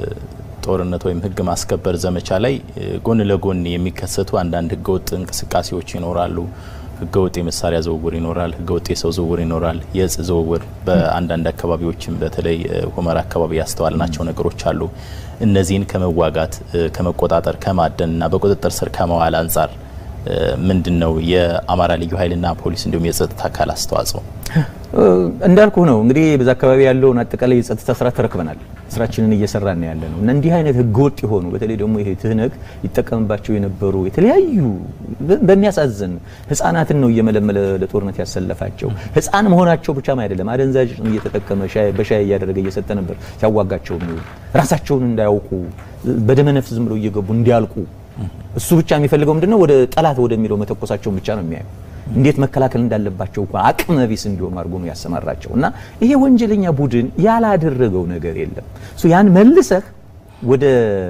ጦርነት ወይም ህግ ማስከበር ዘመቻ ላይ ጎን ለጎን የሚከሰቱ አንዳንድ ህገወጥ እንቅስቃሴዎች ይኖራሉ። ህገወጥ የመሳሪያ ዝውውር ይኖራል። ህገወጥ የሰው ዝውውር ይኖራል። የእጽ ዝውውር በአንዳንድ አካባቢዎችም በተለይ ሁመራ አካባቢ ያስተዋልናቸው ነገሮች አሉ። እነዚህን ከመዋጋት ከመቆጣጠር፣ ከማደን እና በቁጥጥር ስር ከመዋል አንጻር ምንድን ነው የአማራ ልዩ ኃይልና ፖሊስ እንዲሁም የጸጥታ አካል አስተዋጽኦ? እንዳልኩ ነው እንግዲህ በዛ አካባቢ ያለውን አጠቃላይ የጸጥታ ስራ ተረክበናል። ስራችንን እየሰራን ያለ ነው እና እንዲህ አይነት ህገወጥ የሆኑ በተለይ ደግሞ ይሄ ትህነግ ይጠቀምባቸው የነበሩ የተለያዩ በሚያሳዝን ህፃናትን ነው እየመለመለ ለጦርነት ያሰለፋቸው። ህፃን መሆናቸው ብቻም አይደለም አደንዛዥ እየተጠቀመ በሻይ እያደረገ እየሰጠ ነበር ሲያዋጋቸው የሚውል ራሳቸውን እንዳያውቁ በደመነፍስ ዝም ብለው እየገቡ እንዲያልቁ እሱ ብቻ የሚፈልገው ምንድነው ወደ ጠላት ወደሚለው መተኮሳቸውን ብቻ ነው የሚያየው። እንዴት መከላከል እንዳለባቸው እንኳን አቅመ ቢስ እንዲሆኑ አድርጎ ነው ያሰማራቸው። እና ይሄ ወንጀለኛ ቡድን ያላደረገው ነገር የለም። ያን መልሰህ ወደ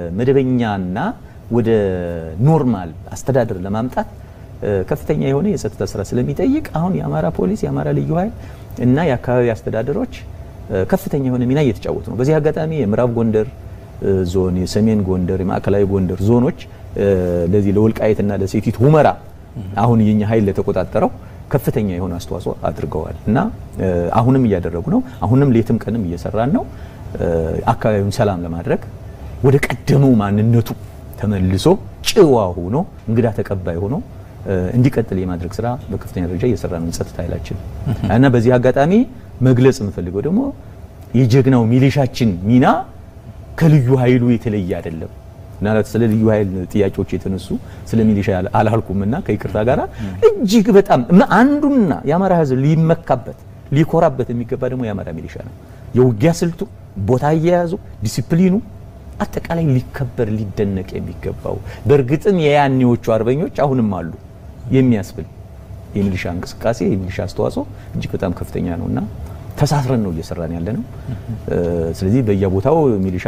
መደበኛና ወደ ኖርማል አስተዳደር ለማምጣት ከፍተኛ የሆነ የጸጥታ ስራ ስለሚጠይቅ አሁን የአማራ ፖሊስ፣ የአማራ ልዩ ኃይል እና የአካባቢ አስተዳደሮች ከፍተኛ የሆነ ሚና እየተጫወቱ ነው። በዚህ አጋጣሚ የምዕራብ ጎንደር ዞን፣ የሰሜን ጎንደር፣ የማዕከላዊ ጎንደር ዞኖች ለዚህ ለወልቃይትና ለሴቲት ሁመራ አሁን የኛ ኃይል ለተቆጣጠረው ከፍተኛ የሆነ አስተዋጽኦ አድርገዋል እና አሁንም እያደረጉ ነው። አሁንም ሌትም ቀንም እየሰራን ነው። አካባቢውን ሰላም ለማድረግ ወደ ቀደመው ማንነቱ ተመልሶ ጭዋ ሆኖ እንግዳ ተቀባይ ሆኖ እንዲቀጥል የማድረግ ስራ በከፍተኛ ደረጃ እየሰራ ነው ጸጥታ ኃይላችን እና በዚህ አጋጣሚ መግለጽ የምፈልገው ደግሞ የጀግናው ሚሊሻችን ሚና ከልዩ ኃይሉ የተለየ አይደለም። ምናልባት ስለ ልዩ ኃይል ጥያቄዎች የተነሱ ስለ ሚሊሻ አላልኩምና ከይቅርታ ጋር እጅግ በጣም አንዱና የአማራ ሕዝብ ሊመካበት ሊኮራበት የሚገባ ደግሞ የአማራ ሚሊሻ ነው። የውጊያ ስልቱ፣ ቦታ አያያዙ፣ ዲሲፕሊኑ አጠቃላይ ሊከበር ሊደነቅ የሚገባው በእርግጥም የያኔዎቹ አርበኞች አሁንም አሉ የሚያስብል የሚሊሻ እንቅስቃሴ የሚሊሻ አስተዋጽኦ እጅግ በጣም ከፍተኛ ነውና ተሳስረን ነው እየሰራን ያለ ነው። ስለዚህ በየቦታው ሚሊሻ፣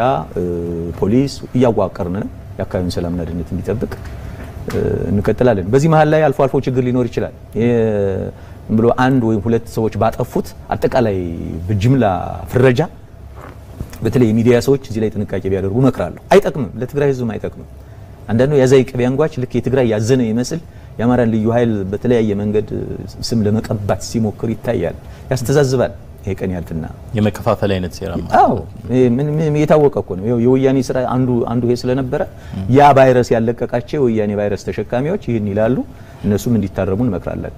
ፖሊስ እያዋቀርን ነው የአካባቢውን ሰላምና ደህንነት እንዲጠብቅ እንቀጥላለን። በዚህ መሀል ላይ አልፎ አልፎ ችግር ሊኖር ይችላል። ብሎ አንድ ወይም ሁለት ሰዎች ባጠፉት አጠቃላይ በጅምላ ፍረጃ በተለይ የሚዲያ ሰዎች እዚህ ላይ ጥንቃቄ ቢያደርጉ እመክራለሁ። አይጠቅምም፣ ለትግራይ ህዝብም አይጠቅምም። አንዳንዱ ያዛይ ቅቤ አንጓች ልክ የትግራይ ያዘነ ይመስል የአማራን ልዩ ኃይል በተለያየ መንገድ ስም ለመቀባት ሲሞክር ይታያል፣ ያስተዛዝባል። ይሄ ቀን ያልፍና የመከፋፈል አይነት ሴራ አዎ የታወቀ እኮ ነው። የወያኔ ስራ አንዱ አንዱ ይሄ ስለነበረ ያ ቫይረስ ያለቀቃቸው የወያኔ ቫይረስ ተሸካሚዎች ይህን ይላሉ። እነሱም እንዲታረሙ እንመክራለን።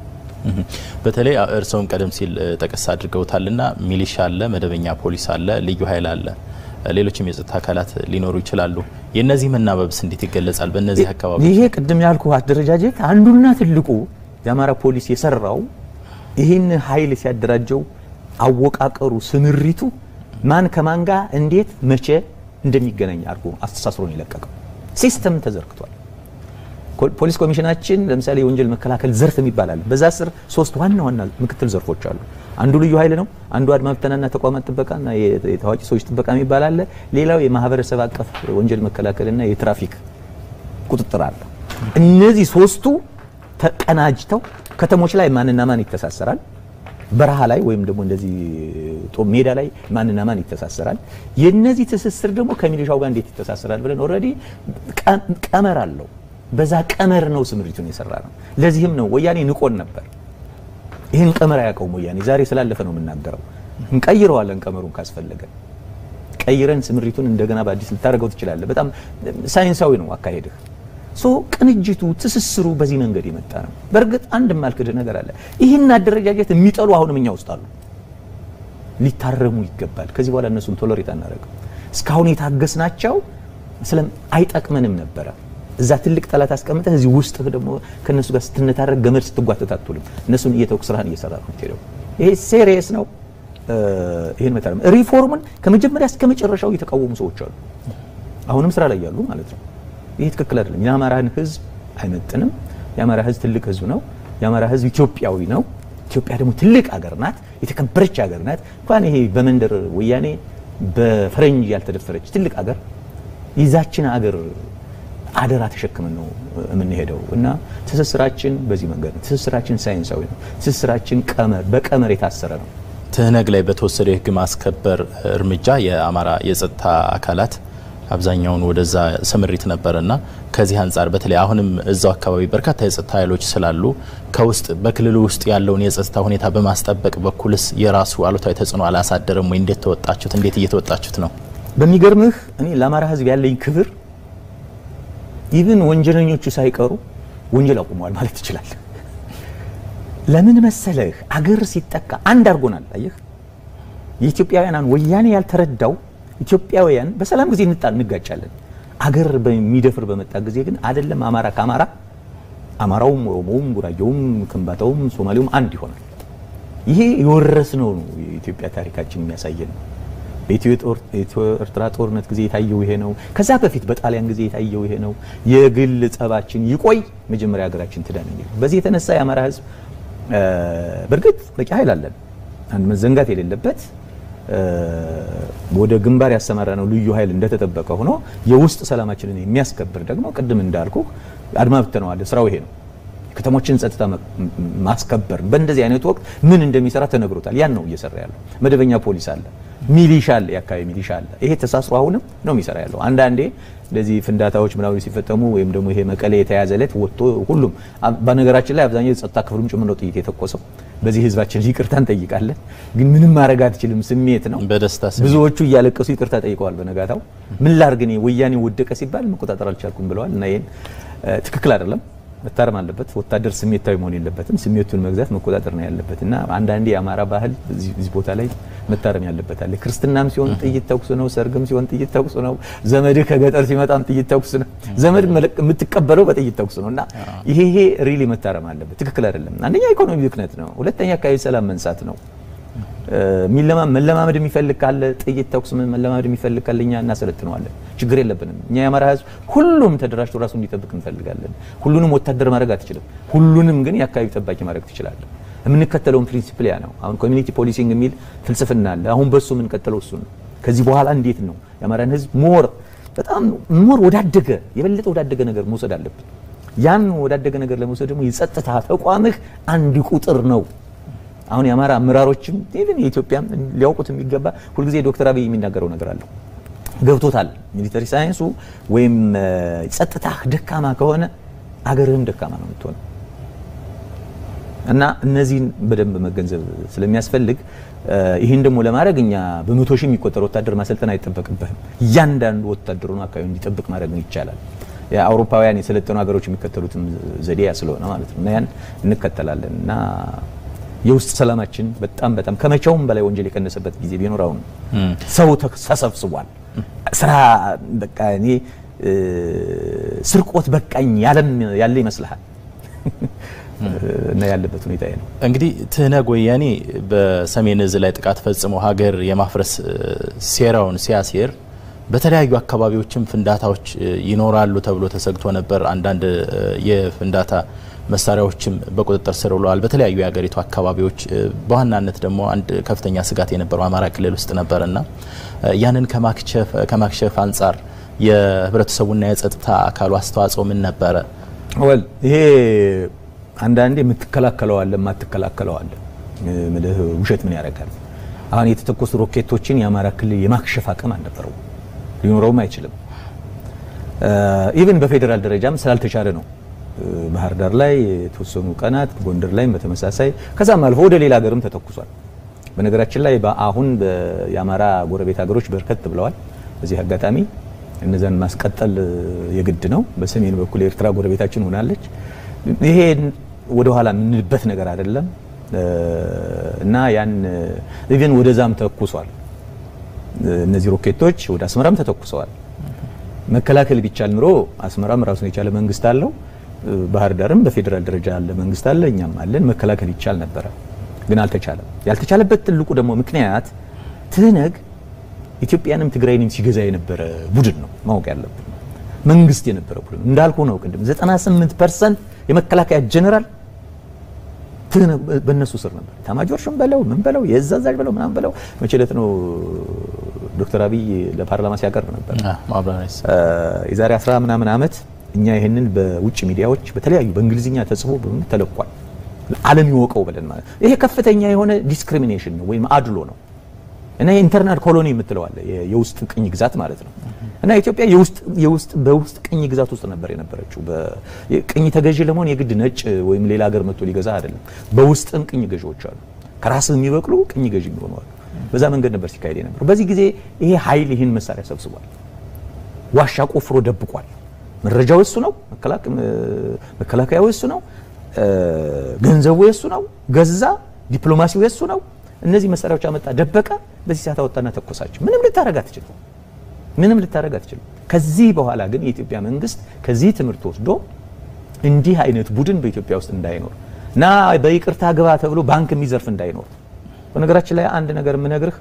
በተለይ እርስዎም ቀደም ሲል ጠቀስ አድርገውታልና ሚሊሻ አለ፣ መደበኛ ፖሊስ አለ፣ ልዩ ኃይል አለ፣ ሌሎችም የጸጥታ አካላት ሊኖሩ ይችላሉ። የእነዚህ መናበብስ እንዴት ይገለጻል? በእነዚህ አካባቢ ይሄ ቅድም ያልኩ አደረጃጀት አንዱና ትልቁ የአማራ ፖሊስ የሰራው ይህን ኃይል ሲያደራጀው አወቃቀሩ፣ ስምሪቱ ማን ከማን ጋር እንዴት መቼ እንደሚገናኝ አድርጎ አስተሳስሮን የለቀቀው ሲስተም ተዘርግቷል። ፖሊስ ኮሚሽናችን ለምሳሌ የወንጀል መከላከል ዘርፍ የሚባል አለ። በዛ ስር ሶስት ዋና ዋና ምክትል ዘርፎች አሉ። አንዱ ልዩ ኃይል ነው። አንዱ አድማ ብተናና ተቋማት ጥበቃና የታዋቂ ሰዎች ጥበቃ የሚባል አለ። ሌላው የማህበረሰብ አቀፍ ወንጀል መከላከልና የትራፊክ ቁጥጥር አለ። እነዚህ ሶስቱ ተቀናጅተው ከተሞች ላይ ማንና ማን ይተሳሰራል፣ በረሃ ላይ ወይም ደግሞ እንደዚህ ጦር ሜዳ ላይ ማንና ማን ይተሳሰራል፣ የነዚህ ትስስር ደግሞ ከሚሊሻው ጋር እንዴት ይተሳሰራል ብለን ኦልሬዲ ቀመር አለው። በዛ ቀመር ነው ስምሪቱን የሰራ ነው። ለዚህም ነው ወያኔ ንቆን ነበር። ይህን ቀመር አያውቀውም ወያኔ። ዛሬ ስላለፈ ነው የምናገረው። እንቀይረዋለን ቀመሩን ካስፈለገ ቀይረን ስምሪቱን እንደገና በአዲስ ልታደርገው ትችላለህ። በጣም ሳይንሳዊ ነው አካሄድህ። ሶ ቅንጅቱ፣ ትስስሩ በዚህ መንገድ የመጣ ነው። በእርግጥ አንድ የማልክድህ ነገር አለ። ይህን አደረጃጀት የሚጠሉ አሁንም እኛ ውስጥ አሉ። ሊታረሙ ይገባል። ከዚህ በኋላ እነሱን ቶለሬት አናደርግም። እስካሁን የታገስናቸው ስለም አይጠቅመንም ነበረ። እዛ ትልቅ ጠላት አስቀምጠህ እዚህ ውስጥ ደግሞ ከነሱ ጋር ስትነታረግ ገመድ ስትጓተት አትውልም። እነሱን እየተውክ ስራህን እየሰራ ነው የምትሄደው። ይሄ ሴሪየስ ነው። ይህን መታረም ሪፎርምን ከመጀመሪያ እስከ መጨረሻው የተቃወሙ ሰዎች አሉ። አሁንም ስራ ላይ ያሉ ማለት ነው። ይሄ ትክክል አይደለም። የአማራን ህዝብ አይመጥንም። የአማራ ህዝብ ትልቅ ህዝብ ነው። የአማራ ህዝብ ኢትዮጵያዊ ነው። ኢትዮጵያ ደግሞ ትልቅ ሀገር ናት፣ የተከበረች ሀገር ናት። እንኳን ይሄ በመንደር ወያኔ በፈረንጅ ያልተደፈረች ትልቅ ሀገር ይዛችን ሀገር አደራ ተሸክመን ነው የምንሄደው እና ትስስራችን በዚህ መንገድ ነው። ትስስራችን ሳይንሳዊ ነው። ትስስራችን ቀመር በቀመር የታሰረ ነው። ትህነግ ላይ በተወሰደው የህግ ማስከበር እርምጃ የአማራ የጸጥታ አካላት አብዛኛውን ወደዛ ስምሪት ነበረና ከዚህ አንጻር በተለይ አሁንም እዛው አካባቢ በርካታ የጸጥታ ኃይሎች ስላሉ ከውስጥ በክልሉ ውስጥ ያለውን የጸጥታ ሁኔታ በማስጠበቅ በኩልስ የራሱ አሉታዊ ተጽዕኖ አላሳደረም ወይ? እንዴት ተወጣችሁት? እንዴት እየተወጣችሁት ነው? በሚገርምህ እኔ ለአማራ ህዝብ ያለኝ ክብር ኢቭን ወንጀለኞቹ ሳይቀሩ ወንጀል አቁመዋል ማለት ትችላል። ለምን መሰለህ? አገር ሲጠቃ አንድ አድርጎናል። አየህ የኢትዮጵያውያን ወያኔ ያልተረዳው ኢትዮጵያውያን በሰላም ጊዜ እንጣ እንጋጫለን። አገር በሚደፍር በመጣ ጊዜ ግን አይደለም አማራ ከአማራ አማራውም፣ ኦሮሞውም፣ ጉራጌውም፣ ከምባታውም፣ ሶማሌውም አንድ ይሆናል። ይሄ የወረስነው ነው። የኢትዮጵያ ታሪካችን የሚያሳየን ነው። በኢትዮ ኤርትራ ጦርነት ጊዜ የታየው ይሄ ነው። ከዛ በፊት በጣሊያን ጊዜ የታየው ይሄ ነው። የግል ጸባችን ይቆይ፣ መጀመሪያ ሀገራችን ትዳን የሚል በዚህ የተነሳ የአማራ ህዝብ በእርግጥ በቂ ኃይል አለን። አንድ መዘንጋት የሌለበት ወደ ግንባር ያሰማራ ነው ልዩ ኃይል እንደተጠበቀ ሆኖ የውስጥ ሰላማችንን የሚያስከብር ደግሞ ቅድም እንዳልኩ አድማ ብተነዋል። ስራው ይሄ ነው። ከተሞችን ጸጥታ ማስከበር በእንደዚህ አይነት ወቅት ምን እንደሚሰራ ተነግሮታል። ያን ነው እየሰራ ያለው። መደበኛ ፖሊስ አለ፣ ሚሊሻ አለ፣ የአካባቢ ሚሊሻ አለ። ይሄ ተሳስሮ አሁንም ነው የሚሰራ ያለው። አንዳንዴ እንደዚህ ፍንዳታዎች ምናምን ሲፈጠሙ ወይም ደግሞ ይሄ መቀሌ የተያዘ ዕለት ወጥቶ ሁሉም በነገራችን ላይ አብዛኛው የጸጥታ ክፍሉም ጭምር ነው ጥይት የተኮሰው። በዚህ ህዝባችን ይቅርታ እንጠይቃለን፣ ግን ምንም ማድረግ አትችልም። ስሜት ነው። በደስታ ስሜት ብዙዎቹ እያለቀሱ ይቅርታ ጠይቀዋል። በነጋታው ምን ላድርግ እኔ ወያኔ ወደቀ ሲባል መቆጣጠር አልቻልኩም ብለዋል። እና ይሄን ትክክል አይደለም መታረም አለበት። ወታደር ስሜታዊ መሆን የለበትም። ስሜቱን መግዛት መቆጣጠር ነው ያለበት እና አንዳንዴ የአማራ ባህል እዚህ ቦታ ላይ መታረም ያለበት አለ። ክርስትናም ሲሆን ጥይት ተኩስ ነው፣ ሰርግም ሲሆን ጥይት ተኩስ ነው፣ ዘመድህ ከገጠር ሲመጣም ጥይት ተኩስ ነው። ዘመድ የምትቀበለው በጥይት ተኩስ ነው እና ይሄ ይሄ ሪሊ መታረም አለበት። ትክክል አይደለም። አንደኛ ኢኮኖሚ ብክነት ነው፣ ሁለተኛ አካባቢ ሰላም መንሳት ነው። መለማመድ የሚፈልግ ካለ ጥይት ተኩስ መለማመድ የሚፈልግ ካለ እኛ እናሰለጥነዋለን። ችግር የለብንም። እኛ የአማራ ህዝብ ሁሉም ተደራጅቶ ራሱ እንዲጠብቅ እንፈልጋለን። ሁሉንም ወታደር ማድረግ አትችልም። ሁሉንም ግን የአካባቢ ጠባቂ ማድረግ ትችላለን። የምንከተለውን ፕሪንሲፕል ያ ነው። አሁን ኮሚኒቲ ፖሊሲንግ የሚል ፍልስፍና አለ። አሁን በሱ የምንቀጥለው እሱ ነው። ከዚህ በኋላ እንዴት ነው የአማራን ህዝብ ሞር በጣም ሞር ወዳደገ የበለጠ ወዳደገ ነገር መውሰድ አለብን። ያን ወዳደገ ነገር ለመውሰድ ደግሞ የጸጥታ ተቋምህ አንድ ቁጥር ነው። አሁን የአማራ አመራሮችም ኢቭን የኢትዮጵያ ሊያውቁት የሚገባ ሁልጊዜ ዶክተር አብይ የሚናገረው ነገር አለው ገብቶታል። ሚሊተሪ ሳይንሱ ወይም ጸጥታ ደካማ ከሆነ አገርህም ደካማ ነው የምትሆነው። እና እነዚህን በደንብ መገንዘብ ስለሚያስፈልግ ይህን ደግሞ ለማድረግ እኛ በመቶ ሺህ የሚቆጠር ወታደር ማሰልጠን አይጠበቅብህም። እያንዳንዱ ወታደሩ አካባቢ እንዲጠብቅ ማድረግ ይቻላል። የአውሮፓውያን የሰለጠኑ ሀገሮች የሚከተሉትም ዘዴ ያ ስለሆነ ማለት ነው እና ያን እንከተላለን እና የውስጥ ሰላማችን በጣም በጣም ከመቼውም በላይ ወንጀል የቀነሰበት ጊዜ ቢኖር አሁን ሰው ተሰብስቧል። ስራ በቃ እኔ ስርቆት በቃኝ ያለ ይመስልሃል እና ያለበት ሁኔታ ነው። እንግዲህ ትህነግ ወያኔ በሰሜን እዝ ላይ ጥቃት ፈጽሞ ሀገር የማፍረስ ሴራውን ሲያሴር በተለያዩ አካባቢዎችም ፍንዳታዎች ይኖራሉ ተብሎ ተሰግቶ ነበር። አንዳንድ የፍንዳታ መሳሪያዎችም በቁጥጥር ስር ውለዋል በተለያዩ የሀገሪቱ አካባቢዎች። በዋናነት ደግሞ አንድ ከፍተኛ ስጋት የነበረው አማራ ክልል ውስጥ ነበርና ያንን ከማክሸፍ አንጻር የህብረተሰቡና የጸጥታ አካሉ አስተዋጽኦ ምን ነበረ? ወል ይሄ አንዳንዴ የምትከላከለው አለ የማትከላከለው አለ። ምልህ ውሸት ምን ያደርጋል? አሁን የተተኮሱ ሮኬቶችን የአማራ ክልል የማክሸፍ አቅም አልነበረው፣ ሊኖረውም አይችልም። ኢቭን በፌዴራል ደረጃም ስላልተቻለ ነው። ባህር ዳር ላይ የተወሰኑ ቀናት፣ ጎንደር ላይም በተመሳሳይ ከዛም አልፎ ወደ ሌላ ሀገርም ተተኩሷል። በነገራችን ላይ አሁን የአማራ ጎረቤት ሀገሮች በርከት ብለዋል። በዚህ አጋጣሚ እነዛን ማስቀጠል የግድ ነው። በሰሜን በኩል የኤርትራ ጎረቤታችን ሆናለች። ይሄ ወደ ኋላ የምንልበት ነገር አይደለም እና ያን ኢቭን ወደዛም ተኩሷል። እነዚህ ሮኬቶች ወደ አስመራም ተተኩሰዋል። መከላከል ቢቻል ኑሮ አስመራም ራሱን የቻለ መንግስት አለው፣ ባህር ዳርም በፌዴራል ደረጃ ያለ መንግስት አለ፣ እኛም አለን። መከላከል ይቻል ነበረ፣ ግን አልተቻለም። ያልተቻለበት ትልቁ ደግሞ ምክንያት ትህነግ ኢትዮጵያንም ትግራይንም ሲገዛ የነበረ ቡድን ነው። ማወቅ ያለብን መንግስት የነበረ ቡድን ነው። እንዳልኩ ነው ቅድም 98 ፐርሰንት የመከላከያ ጀነራል በእነሱ ስር ነበር። ታማጆር ሹም በለው ምን በለው የእዝ አዛዥ በለው ምናምን በለው። መቼ ዕለት ነው ዶክተር አብይ ለፓርላማ ሲያቀርብ ነበር የዛሬ 10 ምናምን ዓመት እኛ ይህንን በውጭ ሚዲያዎች በተለያዩ በእንግሊዝኛ ተጽፎ ተለቋል። ዓለም ይወቀው ብለን ማለት ይሄ ከፍተኛ የሆነ ዲስክሪሚኔሽን ነው ወይም አድሎ ነው እና የኢንተርናል ኮሎኒ የምትለዋለ የውስጥ ቅኝ ግዛት ማለት ነው። እና ኢትዮጵያ የውስጥ የውስጥ በውስጥ ቅኝ ግዛት ውስጥ ነበር የነበረችው። ቅኝ ተገዢ ለመሆን የግድ ነጭ ወይም ሌላ ሀገር መጥቶ ሊገዛ አይደለም። በውስጥም ቅኝ ገዢዎች አሉ፣ ከራስ የሚበቅሉ ቅኝ ገዢ የሚሆኑ አሉ። በዛ መንገድ ነበር ሲካሄድ የነበረው። በዚህ ጊዜ ይሄ ኃይል ይህን መሳሪያ ሰብስቧል፣ ዋሻ ቆፍሮ ደብቋል። መረጃው እሱ ነው፣ መከላከያው እሱ ነው፣ ገንዘቡ የሱ ነው፣ ገዛ፣ ዲፕሎማሲው የሱ ነው። እነዚህ መሳሪያዎች አመጣ፣ ደበቀ። በዚህ ሰዓት አወጣና ተኮሳቸው። ምንም ልታረግ አትችልም። ምንም ልታረግ አትችልም። ከዚህ በኋላ ግን የኢትዮጵያ መንግስት ከዚህ ትምህርት ወስዶ እንዲህ አይነት ቡድን በኢትዮጵያ ውስጥ እንዳይኖር እና በይቅርታ ግባ ተብሎ ባንክ የሚዘርፍ እንዳይኖር። በነገራችን ላይ አንድ ነገር የምነግርህ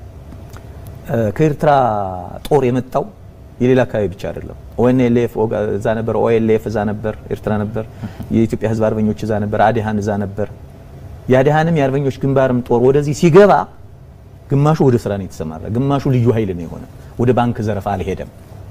ከኤርትራ ጦር የመጣው የሌላ አካባቢ ብቻ አይደለም። ኦኤንኤልኤፍ እዛ ነበር፣ ኦኤልኤፍ እዛ ነበር፣ ኤርትራ ነበር፣ የኢትዮጵያ ህዝብ አርበኞች እዛ ነበር፣ አዲሃን እዛ ነበር። የአዲሃንም የአርበኞች ግንባርም ጦር ወደዚህ ሲገባ ግማሹ ወደ ስራ ነው የተሰማራ፣ ግማሹ ልዩ ኃይል ነው የሆነ። ወደ ባንክ ዘረፋ አልሄደም።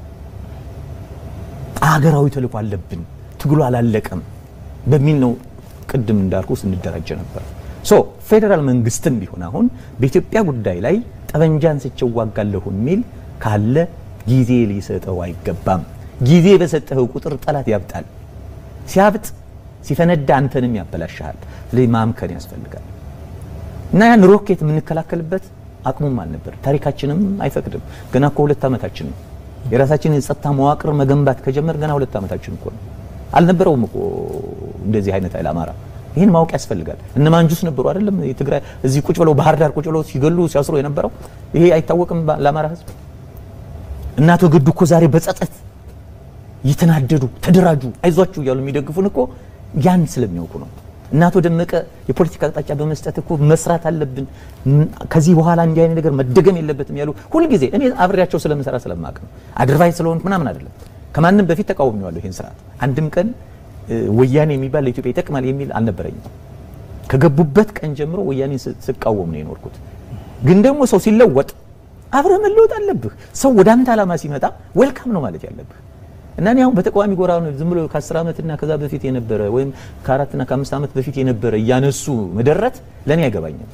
አገራዊ ተልዕኮ አለብን፣ ትግሉ አላለቀም በሚል ነው ቅድም እንዳልኩ ስንደራጀ ነበር። ሶ ፌዴራል መንግስትም ቢሆን አሁን በኢትዮጵያ ጉዳይ ላይ ጠበንጃ አንስቼ እዋጋለሁ የሚል ካለ ጊዜ ሊሰጠው አይገባም። ጊዜ በሰጠኸው ቁጥር ጠላት ያብጣል። ሲያብጥ ሲፈነዳ አንተንም ያበላሽሃል። ስለዚህ ማምከን ያስፈልጋል እና ያን ሮኬት የምንከላከልበት አቅሙም አልነበር፣ ታሪካችንም አይፈቅድም። ገና እኮ ሁለት ዓመታችን ነው። የራሳችንን የጸጥታ መዋቅር መገንባት ከጀመር ገና ሁለት ዓመታችን እኮ ነው። አልነበረውም እኮ እንደዚህ አይነት ኃይል አማራ። ይህን ማወቅ ያስፈልጋል። እነ ማንጁስ ነበሩ አይደለም? የትግራይ እዚህ ቁጭ ብለው ባህር ዳር ቁጭ ብለው ሲገሉ ሲያስሩ የነበረው ይሄ አይታወቅም ለአማራ ህዝብ። እና አቶ ገዱ እኮ ዛሬ በጸጸት እየተናደዱ ተደራጁ፣ አይዟችሁ እያሉ የሚደግፉን እኮ ያን ስለሚያውቁ ነው። እና አቶ ደመቀ የፖለቲካ አቅጣጫ በመስጠት እኮ መስራት አለብን፣ ከዚህ በኋላ እንዲህ አይነት ነገር መደገም የለበትም ያሉ ሁልጊዜ እኔ አብሬያቸው ስለምሰራ ስለማቅ ነው። አድርባይ ስለሆንኩ ምናምን አይደለም። ከማንም በፊት ተቃውሜዋለሁ ይህን ስርዓት። አንድም ቀን ወያኔ የሚባል ለኢትዮጵያ ይጠቅማል የሚል አልነበረኝም። ከገቡበት ቀን ጀምሮ ወያኔን ስቃወም ነው የኖርኩት። ግን ደግሞ ሰው ሲለወጥ አብረህ መለወጥ አለብህ። ሰው ወደ አንተ ዓላማ ሲመጣ ዌልካም ነው ማለት ያለብህ እና እኔ አሁን በተቃዋሚ ጎራ ነው ዝም ብሎ ከ10 ዓመትና ከዛ በፊት የነበረ ወይም ከአራትና ከአምስት ዓመት በፊት የነበረ እያነሱ መደረት ለእኔ አይገባኝም።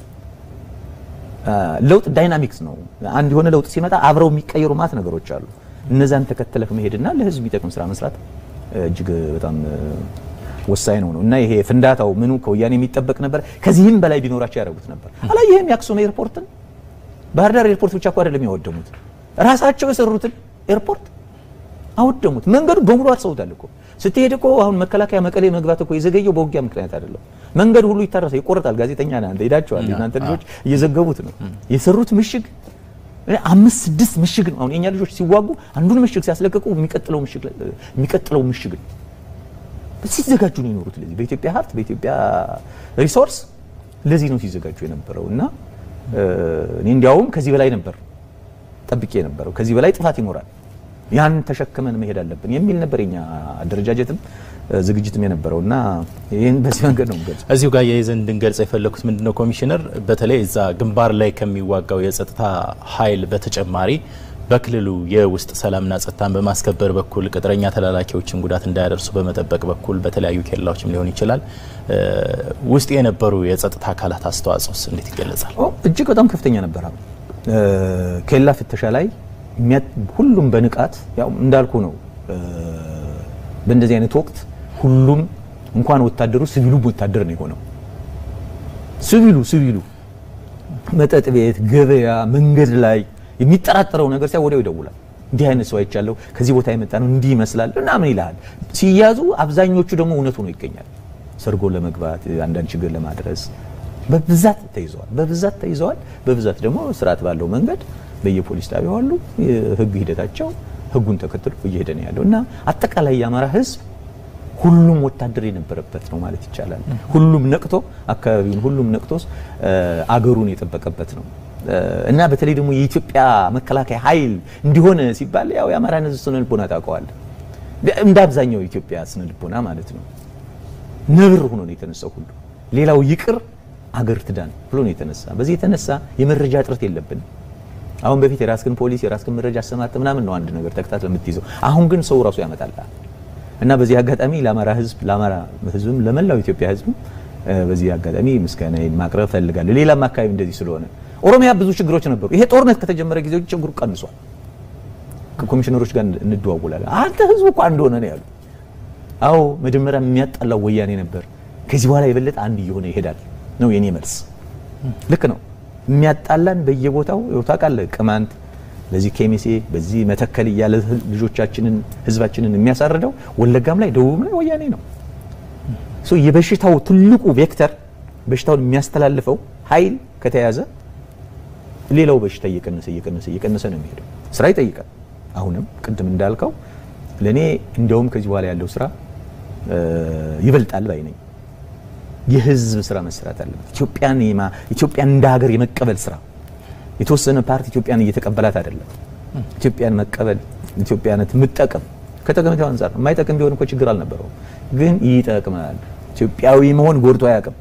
ለውጥ ዳይናሚክስ ነው። አንድ የሆነ ለውጥ ሲመጣ አብረው የሚቀየሩ ማት ነገሮች አሉ። እነዛን ተከተለህ መሄድና ለህዝብ የሚጠቅም ስራ መስራት እጅግ በጣም ወሳኝ ነው ነው እና ይሄ ፍንዳታው ምኑ ከወያኔ የሚጠበቅ ነበር። ከዚህም በላይ ቢኖራቸው ያደርጉት ነበር። አላየህም? የአክሱም ኤርፖርትን ባህር ዳር ኤርፖርት ብቻ እኮ አይደለም ያወደሙት፣ ራሳቸው የሰሩትን ኤርፖርት አወደሙት። መንገዱ በሙሉ አርሰውታል እኮ ስትሄድ እኮ አሁን መከላከያ መቀሌ መግባት እኮ የዘገየው በውጊያ ምክንያት አይደለም። መንገዱ ሁሉ ይታረሳል፣ ይቆረጣል። ጋዜጠኛ ነህ አንተ ሄዳችኋል። እናንተ ልጆች እየዘገቡት ነው የሰሩት ምሽግ አምስት ስድስት ምሽግ ነው። አሁን የኛ ልጆች ሲዋጉ አንዱን ምሽግ ሲያስለቅቁ የሚቀጥለው ምሽግ የሚቀጥለው ምሽግ ነው ሲዘጋጁ ነው የኖሩት። ለዚህ በኢትዮጵያ ሀብት በኢትዮጵያ ሪሶርስ ለዚህ ነው ሲዘጋጁ የነበረው እና እኔ እንዲያውም ከዚህ በላይ ነበር ጠብቄ የነበረው ከዚህ በላይ ጥፋት ይኖራል፣ ያን ተሸክመን መሄድ አለብን የሚል ነበር የኛ አደረጃጀትም ዝግጅትም የነበረው እና ይህን በዚህ መንገድ ነው የምገልጸው። እዚሁ ጋር የይዘን እንድንገልጽ የፈለኩት ምንድነው ኮሚሽነር፣ በተለይ እዛ ግንባር ላይ ከሚዋጋው የጸጥታ ኃይል በተጨማሪ በክልሉ የውስጥ ሰላምና ጸጥታን በማስከበር በኩል ቅጥረኛ ተላላኪዎችን ጉዳት እንዳያደርሱ በመጠበቅ በኩል በተለያዩ ኬላዎችም ሊሆን ይችላል ውስጥ የነበሩ የጸጥታ አካላት አስተዋጽኦስ እንዴት ይገለጻል? እጅግ በጣም ከፍተኛ ነበር። ኬላ ፍተሻ ላይ ሁሉም በንቃት ያው እንዳልኩ ነው። በእንደዚህ አይነት ወቅት ሁሉም እንኳን ወታደሩ ሲቪሉም ወታደር ነው የሆነው። ሲቪሉ ሲቪሉ መጠጥ ቤት፣ ገበያ፣ መንገድ ላይ የሚጠራጠረው ነገር ሲያ ወዲያው ይደውላል። እንዲህ አይነት ሰው አይቻለሁ፣ ከዚህ ቦታ የመጣ ነው፣ እንዲህ ይመስላል ምናምን ይልሃል። ሲያዙ አብዛኞቹ ደግሞ እውነቱ ነው ይገኛል። ሰርጎ ለመግባት አንዳንድ ችግር ለማድረስ በብዛት ተይዘዋል። በብዛት ተይዘዋል። በብዛት ደግሞ ስርዓት ባለው መንገድ በየፖሊስ ጣቢያው አሉ። የህግ ሂደታቸው ህጉን ተከትሎ እየሄደ ነው ያለው እና አጠቃላይ የአማራ ህዝብ ሁሉም ወታደር የነበረበት ነው ማለት ይቻላል። ሁሉም ነቅቶ አካባቢውን ሁሉም ነቅቶ አገሩን የጠበቀበት ነው እና በተለይ ደግሞ የኢትዮጵያ መከላከያ ኃይል እንዲሆነ ሲባል ያው የአማራን ህዝብ ስነ ልቦና ታውቀዋለህ። እንደ አብዛኛው የኢትዮጵያ ስነ ልቦና ማለት ነው። ነብር ሆኖ ነው የተነሳው ሁሉ ሌላው ይቅር አገር ትዳን ብሎ ነው የተነሳ። በዚህ የተነሳ የመረጃ እጥረት የለብንም። አሁን በፊት የራስክን ፖሊስ የራስክን መረጃ አሰማርተ ምናምን ነው አንድ ነገር ተከታትለ የምትይዘው። አሁን ግን ሰው ራሱ ያመጣልሃል እና በዚህ አጋጣሚ ለአማራ ህዝብ ለአማራ ህዝብም ለመላው ኢትዮጵያ ህዝብም በዚህ አጋጣሚ ምስጋናዬን ማቅረብ ፈልጋለሁ። ሌላም አካባቢ እንደዚህ ስለሆነ ኦሮሚያ ብዙ ችግሮች ነበሩ። ይሄ ጦርነት ከተጀመረ ጊዜ ችግሩ ቀንሷል። ከኮሚሽነሮች ጋር እንደዋውላለን። አንተ ህዝቡ እኮ አንድ ሆነ ነው ያሉ። አዎ መጀመሪያ የሚያጣላው ወያኔ ነበር። ከዚህ በኋላ የበለጠ አንድ እየሆነ ይሄዳል ነው የኔ መልስ። ልክ ነው። የሚያጣላን በየቦታው ታውቃለህ፣ ቅማንት በዚህ ኬሚሴ በዚህ መተከል እያለ ልጆቻችንን ህዝባችንን የሚያሳርደው ወለጋም ላይ ደቡብም ላይ ወያኔ ነው። ሶ የበሽታው ትልቁ ቬክተር በሽታውን የሚያስተላልፈው ኃይል ከተያዘ ሌላው በሽታ እየቀነሰ እየቀነሰ እየቀነሰ ነው የሚሄደው። ስራ ይጠይቃል። አሁንም ቅድም እንዳልከው ለእኔ እንዲያውም ከዚህ በኋላ ያለው ስራ ይበልጣል ባይ ነኝ። የህዝብ ስራ መሰራት አለበት። ኢትዮጵያን ኢትዮጵያን እንደ ሀገር የመቀበል ስራ የተወሰነ ፓርቲ ኢትዮጵያን እየተቀበላት አይደለም። ኢትዮጵያን መቀበል ኢትዮጵያነት የምጠቅም ከጠቀሜታው አንጻር ነው። የማይጠቅም ቢሆን እኮ ችግር አልነበረውም፣ ግን ይጠቅማል። ኢትዮጵያዊ መሆን ጎድቶ አያውቅም።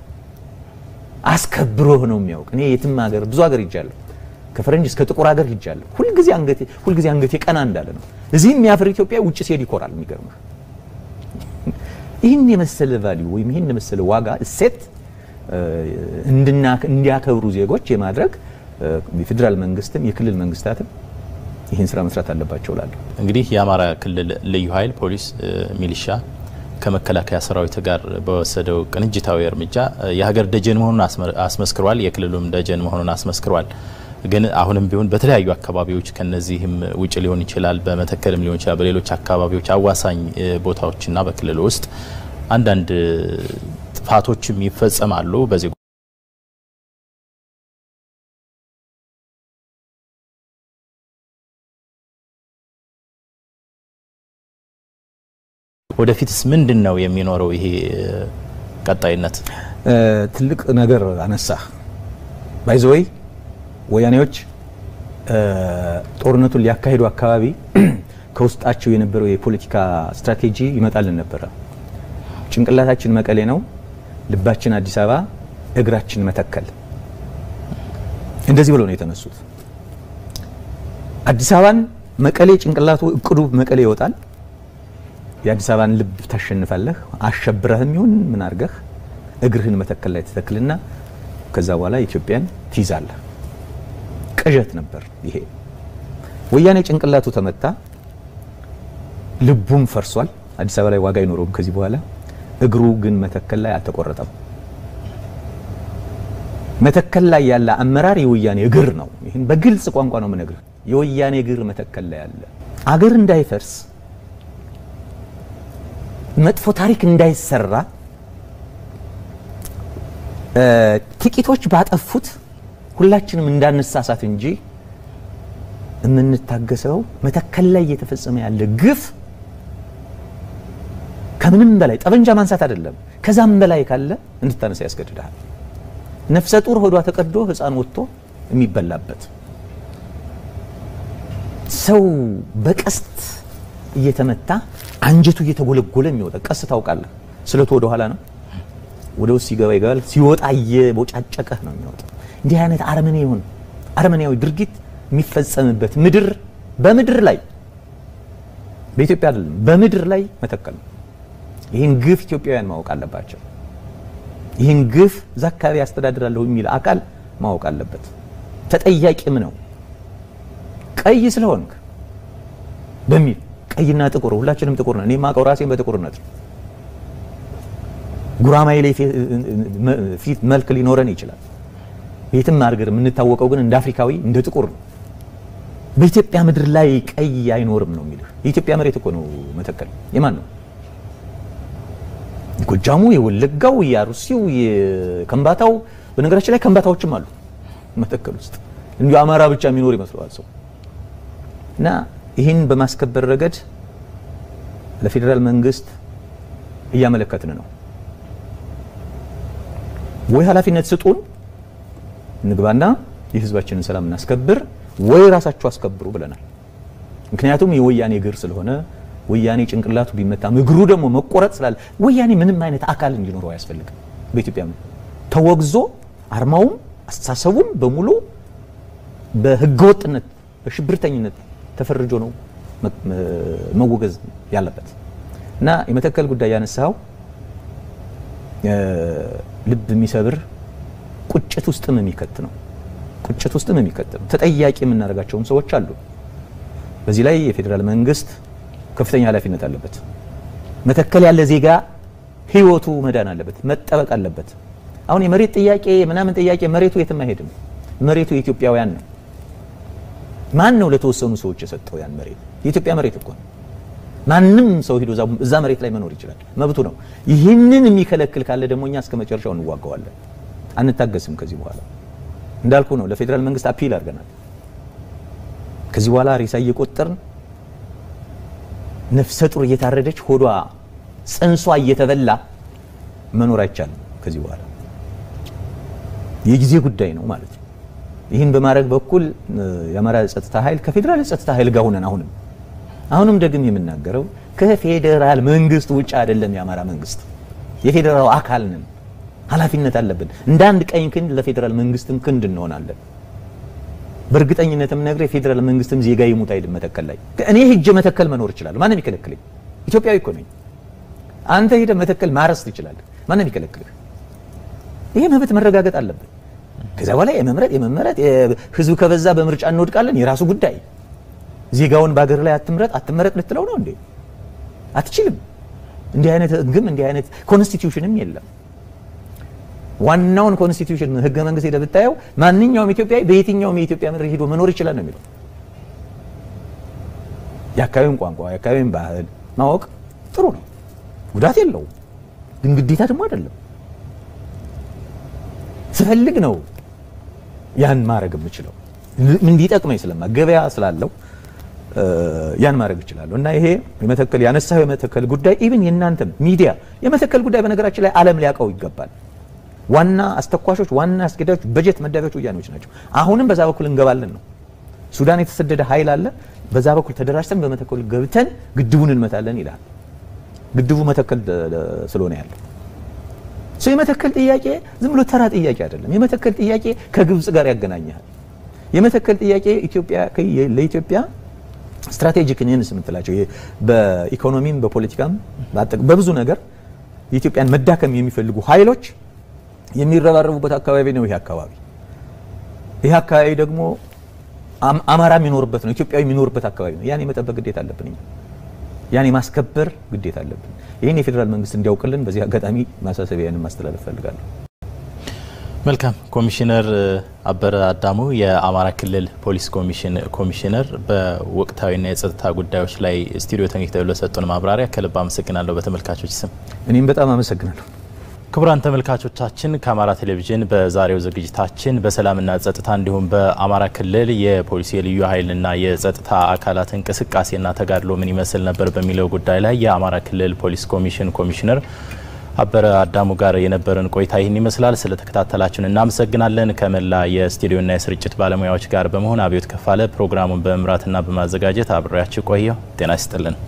አስከብሮህ ነው የሚያውቅ። እኔ የትም ሀገር ብዙ ሀገር ሂጃለሁ፣ ከፈረንጅ እስከ ጥቁር ሀገር ሂጃለሁ። ሁልጊዜ አንገቴ ሁልጊዜ አንገቴ ቀና እንዳለ ነው። እዚህ የሚያፍር ኢትዮጵያ ውጭ ሲሄድ ይኮራል። የሚገርምህ ይህን የመሰለ ቫሊዩ ወይም ይህን የመሰለ ዋጋ እሴት እንዲያከብሩ ዜጎች የማድረግ የፌዴራል መንግስትም የክልል መንግስታትም ይህን ስራ መስራት አለባቸው እላለሁ። እንግዲህ የአማራ ክልል ልዩ ኃይል ፖሊስ፣ ሚሊሻ ከመከላከያ ሰራዊት ጋር በወሰደው ቅንጅታዊ እርምጃ የሀገር ደጀን መሆኑን አስመስክሯል። የክልሉም ደጀን መሆኑን አስመስክሯል። ግን አሁንም ቢሆን በተለያዩ አካባቢዎች ከነዚህም ውጭ ሊሆን ይችላል፣ በመተከልም ሊሆን ይችላል፣ በሌሎች አካባቢዎች አዋሳኝ ቦታዎችና በክልሉ ውስጥ አንዳንድ ጥፋቶችም ይፈጸማሉ። በዚህ ወደፊትስ ምንድን ነው የሚኖረው ይሄ ቀጣይነት? ትልቅ ነገር አነሳ ባይዘወይ ወያኔዎች ጦርነቱን ሊያካሂዱ አካባቢ ከውስጣቸው የነበረው የፖለቲካ ስትራቴጂ ይመጣልን ነበረ። ጭንቅላታችን መቀሌ ነው፣ ልባችን አዲስ አበባ፣ እግራችን መተከል። እንደዚህ ብለው ነው የተነሱት። አዲስ አበባን መቀሌ ጭንቅላቱ እቅዱ መቀሌ ይወጣል። የአዲስ አበባን ልብ ታሸንፋለህ። አሸብረህም ይሁን ምን አድርገህ እግርህን መተከል ላይ ተተክልና ከዛ በኋላ ኢትዮጵያን ትይዛለህ። ቅዠት ነበር ይሄ። ወያኔ ጭንቅላቱ ተመታ፣ ልቡም ፈርሷል። አዲስ አበባ ላይ ዋጋ አይኖረውም ከዚህ በኋላ እግሩ ግን መተከል ላይ አልተቆረጠም። መተከል ላይ ያለ አመራር የወያኔ እግር ነው። ይህን በግልጽ ቋንቋ ነው የምነግርህ። የወያኔ እግር መተከል ላይ ያለ አገር እንዳይፈርስ መጥፎ ታሪክ እንዳይሰራ ጥቂቶች ባጠፉት ሁላችንም እንዳንሳሳት እንጂ የምንታገሰው መተከል ላይ እየተፈጸመ ያለ ግፍ ከምንም በላይ ጠበንጃ ማንሳት አይደለም፣ ከዛም በላይ ካለ እንድታነሳ ያስገድዳል። ነፍሰ ጡር ሆዷ ተቀዶ ሕፃን ወጥቶ የሚበላበት ሰው በቀስት እየተመታ አንጀቱ እየተጎለጎለ የሚወጣ ቀስት ታውቃለህ? ስለቱ ወደ ኋላ ነው፣ ወደ ውስጥ ሲገባ ይገባል፣ ሲወጣ እየቦጫጨቀህ ነው የሚወጣ። እንዲህ አይነት አረመኔ ይሁን አረመኔያዊ ድርጊት የሚፈጸምበት ምድር በምድር ላይ በኢትዮጵያ አይደለም በምድር ላይ መተከል ነው። ይህን ግፍ ኢትዮጵያውያን ማወቅ አለባቸው። ይህን ግፍ እዛ አካባቢ ያስተዳድራለሁ የሚል አካል ማወቅ አለበት። ተጠያቂም ነው። ቀይ ስለሆንክ በሚል ቀይና ጥቁር ሁላችንም ጥቁር ነን። እኔ የማውቀው ራሴን በጥቁርነት ነው። ጉራማይሌ ፊት መልክ ሊኖረን ይችላል። የትም አድርገን የምንታወቀው ግን እንደ አፍሪካዊ እንደ ጥቁር ነው። በኢትዮጵያ ምድር ላይ ቀይ አይኖርም ነው የሚልህ። የኢትዮጵያ መሬት እኮ ነው መተከል። የማን ነው? የጎጃሙ፣ የወለጋው፣ የአሩሲው፣ የከምባታው። በነገራችን ላይ ከምባታዎችም አሉ መተከል ውስጥ። እንዲሁ አማራ ብቻ የሚኖር ይመስለዋል ሰው እና ይህን በማስከበር ረገድ ለፌዴራል መንግስት እያመለከትን ነው። ወይ ኃላፊነት ስጡን እንግባና የህዝባችንን ሰላም እናስከብር፣ ወይ ራሳችሁ አስከብሩ ብለናል። ምክንያቱም የወያኔ እግር ስለሆነ ወያኔ ጭንቅላቱ ቢመታም እግሩ ደግሞ መቆረጥ ስላለ ወያኔ ምንም አይነት አካል እንዲኖረው አያስፈልግም። በኢትዮጵያ ተወግዞ አርማውም አስተሳሰቡም በሙሉ በህገወጥነት በሽብርተኝነት ተፈርጆ ነው መወገዝ ያለበት እና የመተከል ጉዳይ ያነሳው ልብ የሚሰብር ቁጭት ውስጥም የሚከት ነው። ቁጭት ውስጥም የሚከት ነው። ተጠያቂ የምናደርጋቸውም ሰዎች አሉ። በዚህ ላይ የፌዴራል መንግስት ከፍተኛ ኃላፊነት አለበት። መተከል ያለ ዜጋ ህይወቱ መዳን አለበት፣ መጠበቅ አለበት። አሁን የመሬት ጥያቄ ምናምን ጥያቄ መሬቱ የትም አይሄድም። መሬቱ የኢትዮጵያውያን ነው። ማን ነው ለተወሰኑ ሰዎች የሰጠው ያን መሬት? የኢትዮጵያ መሬት እኮ ነው። ማንም ሰው ሂዶ እዛ መሬት ላይ መኖር ይችላል፣ መብቱ ነው። ይህንን የሚከለክል ካለ ደግሞ እኛ እስከ መጨረሻው እንዋጋዋለን፣ አንታገስም። ከዚህ በኋላ እንዳልኩ ነው፣ ለፌዴራል መንግስት አፒል አድርገናል። ከዚህ በኋላ ሬሳ እየቆጠርን ነፍሰ ጡር እየታረደች ሆዷ ጽንሷ እየተበላ መኖር አይቻልም። ከዚህ በኋላ የጊዜ ጉዳይ ነው ማለት ነው። ይህን በማድረግ በኩል የአማራ ጸጥታ ኃይል ከፌዴራል ጸጥታ ኃይል ጋር ሆነን አሁንም አሁንም ደግም የምናገረው ከፌዴራል መንግስት ውጭ አይደለም። የአማራ መንግስት የፌዴራል አካል ነን፣ ኃላፊነት አለብን። እንደ አንድ ቀኝ ክንድ ለፌዴራል መንግስትም ክንድ እንሆናለን። በእርግጠኝነትም ነግሬ የፌዴራል መንግስትም ዜጋ ይሙት አይልም። መተከል ላይ እኔ ሂጄ መተከል መኖር እችላለሁ። ማንም ይከለክለኝ? ኢትዮጵያዊ እኮ ነኝ። አንተ ሄደህ መተከል ማረስ ትችላለህ። ማንም ይከለክልህ? ይሄ መብት መረጋገጥ አለብን። ከዛ በኋላ የመምረጥ የመመረጥ ህዝብ ከበዛ በምርጫ እንወድቃለን፣ የራሱ ጉዳይ። ዜጋውን በሀገር ላይ አትምረጥ አትመረጥ ልትለው ነው እንዴ? አትችልም። እንዲህ አይነት ህግም እንዲህ አይነት ኮንስቲትዩሽንም የለም። ዋናውን ኮንስቲትዩሽን ህገ መንግስት ሄደህ ብታየው ማንኛውም ኢትዮጵያዊ በየትኛውም የኢትዮጵያ ምድር ሄዶ መኖር ይችላል ነው የሚለው። የአካባቢውን ቋንቋ የአካባቢውን ባህል ማወቅ ጥሩ ነው፣ ጉዳት የለውም። ግን ግዴታ ደግሞ አይደለም። ስፈልግ ነው ያን ማድረግ የምችለው እንዲጠቅመኝ ስለማ ገበያ ስላለው ያን ማድረግ እችላለሁ። እና ይሄ የመተከል ያነሳው የመተከል ጉዳይ ኢቭን የእናንተም ሚዲያ የመተከል ጉዳይ በነገራችን ላይ ዓለም ሊያውቀው ይገባል። ዋና አስተኳሾች፣ ዋና አስገዳዮች፣ በጀት መዳቢያዎች ወያኔዎች ናቸው። አሁንም በዛ በኩል እንገባለን ነው። ሱዳን የተሰደደ ኃይል አለ። በዛ በኩል ተደራጅተን በመተከል ገብተን ግድቡን እንመታለን ይላል። ግድቡ መተከል ስለሆነ ያለው ሰው የመተከል ጥያቄ ዝም ብሎ ተራ ጥያቄ አይደለም። የመተከል ጥያቄ ከግብጽ ጋር ያገናኛል። የመተከል ጥያቄ ኢትዮጵያ ለኢትዮጵያ ስትራቴጂክ ኔንስ የምትላቸው በኢኮኖሚም በፖለቲካም በብዙ ነገር የኢትዮጵያን መዳከም የሚፈልጉ ኃይሎች የሚረባረቡበት አካባቢ ነው። ይሄ አካባቢ ይሄ አካባቢ ደግሞ አማራ የሚኖርበት ነው፣ ኢትዮጵያዊ የሚኖርበት አካባቢ ነው። ያን የመጠበቅ ግዴታ አለብን። ያን የማስከበር ግዴታ አለብን። ይህን የፌዴራል መንግስት እንዲያውቅልን በዚህ አጋጣሚ ማሳሰቢያንም ማስተላለፍ ፈልጋለሁ። መልካም ኮሚሽነር አበረ አዳሙ የአማራ ክልል ፖሊስ ኮሚሽን ኮሚሽነር በወቅታዊና የጸጥታ ጉዳዮች ላይ ስቱዲዮ ተገኝተው ለሰጡን ማብራሪያ ከልብ አመሰግናለሁ በተመልካቾች ስም። እኔም በጣም አመሰግናለሁ። ክቡራን ተመልካቾቻችን ከአማራ ቴሌቪዥን በዛሬው ዝግጅታችን በሰላምና ጸጥታ እንዲሁም በአማራ ክልል የፖሊስ የልዩ ኃይልና የጸጥታ አካላት እንቅስቃሴና ተጋድሎ ምን ይመስል ነበር በሚለው ጉዳይ ላይ የአማራ ክልል ፖሊስ ኮሚሽን ኮሚሽነር አበረ አዳሙ ጋር የነበረን ቆይታ ይህን ይመስላል። ስለተከታተላችሁን እናመሰግናለን። ከመላ የስቱዲዮና የስርጭት ባለሙያዎች ጋር በመሆን አብዮት ከፋለ ፕሮግራሙን በመምራትና በማዘጋጀት አብሬያችሁ ቆየው። ጤና ይስጥልን።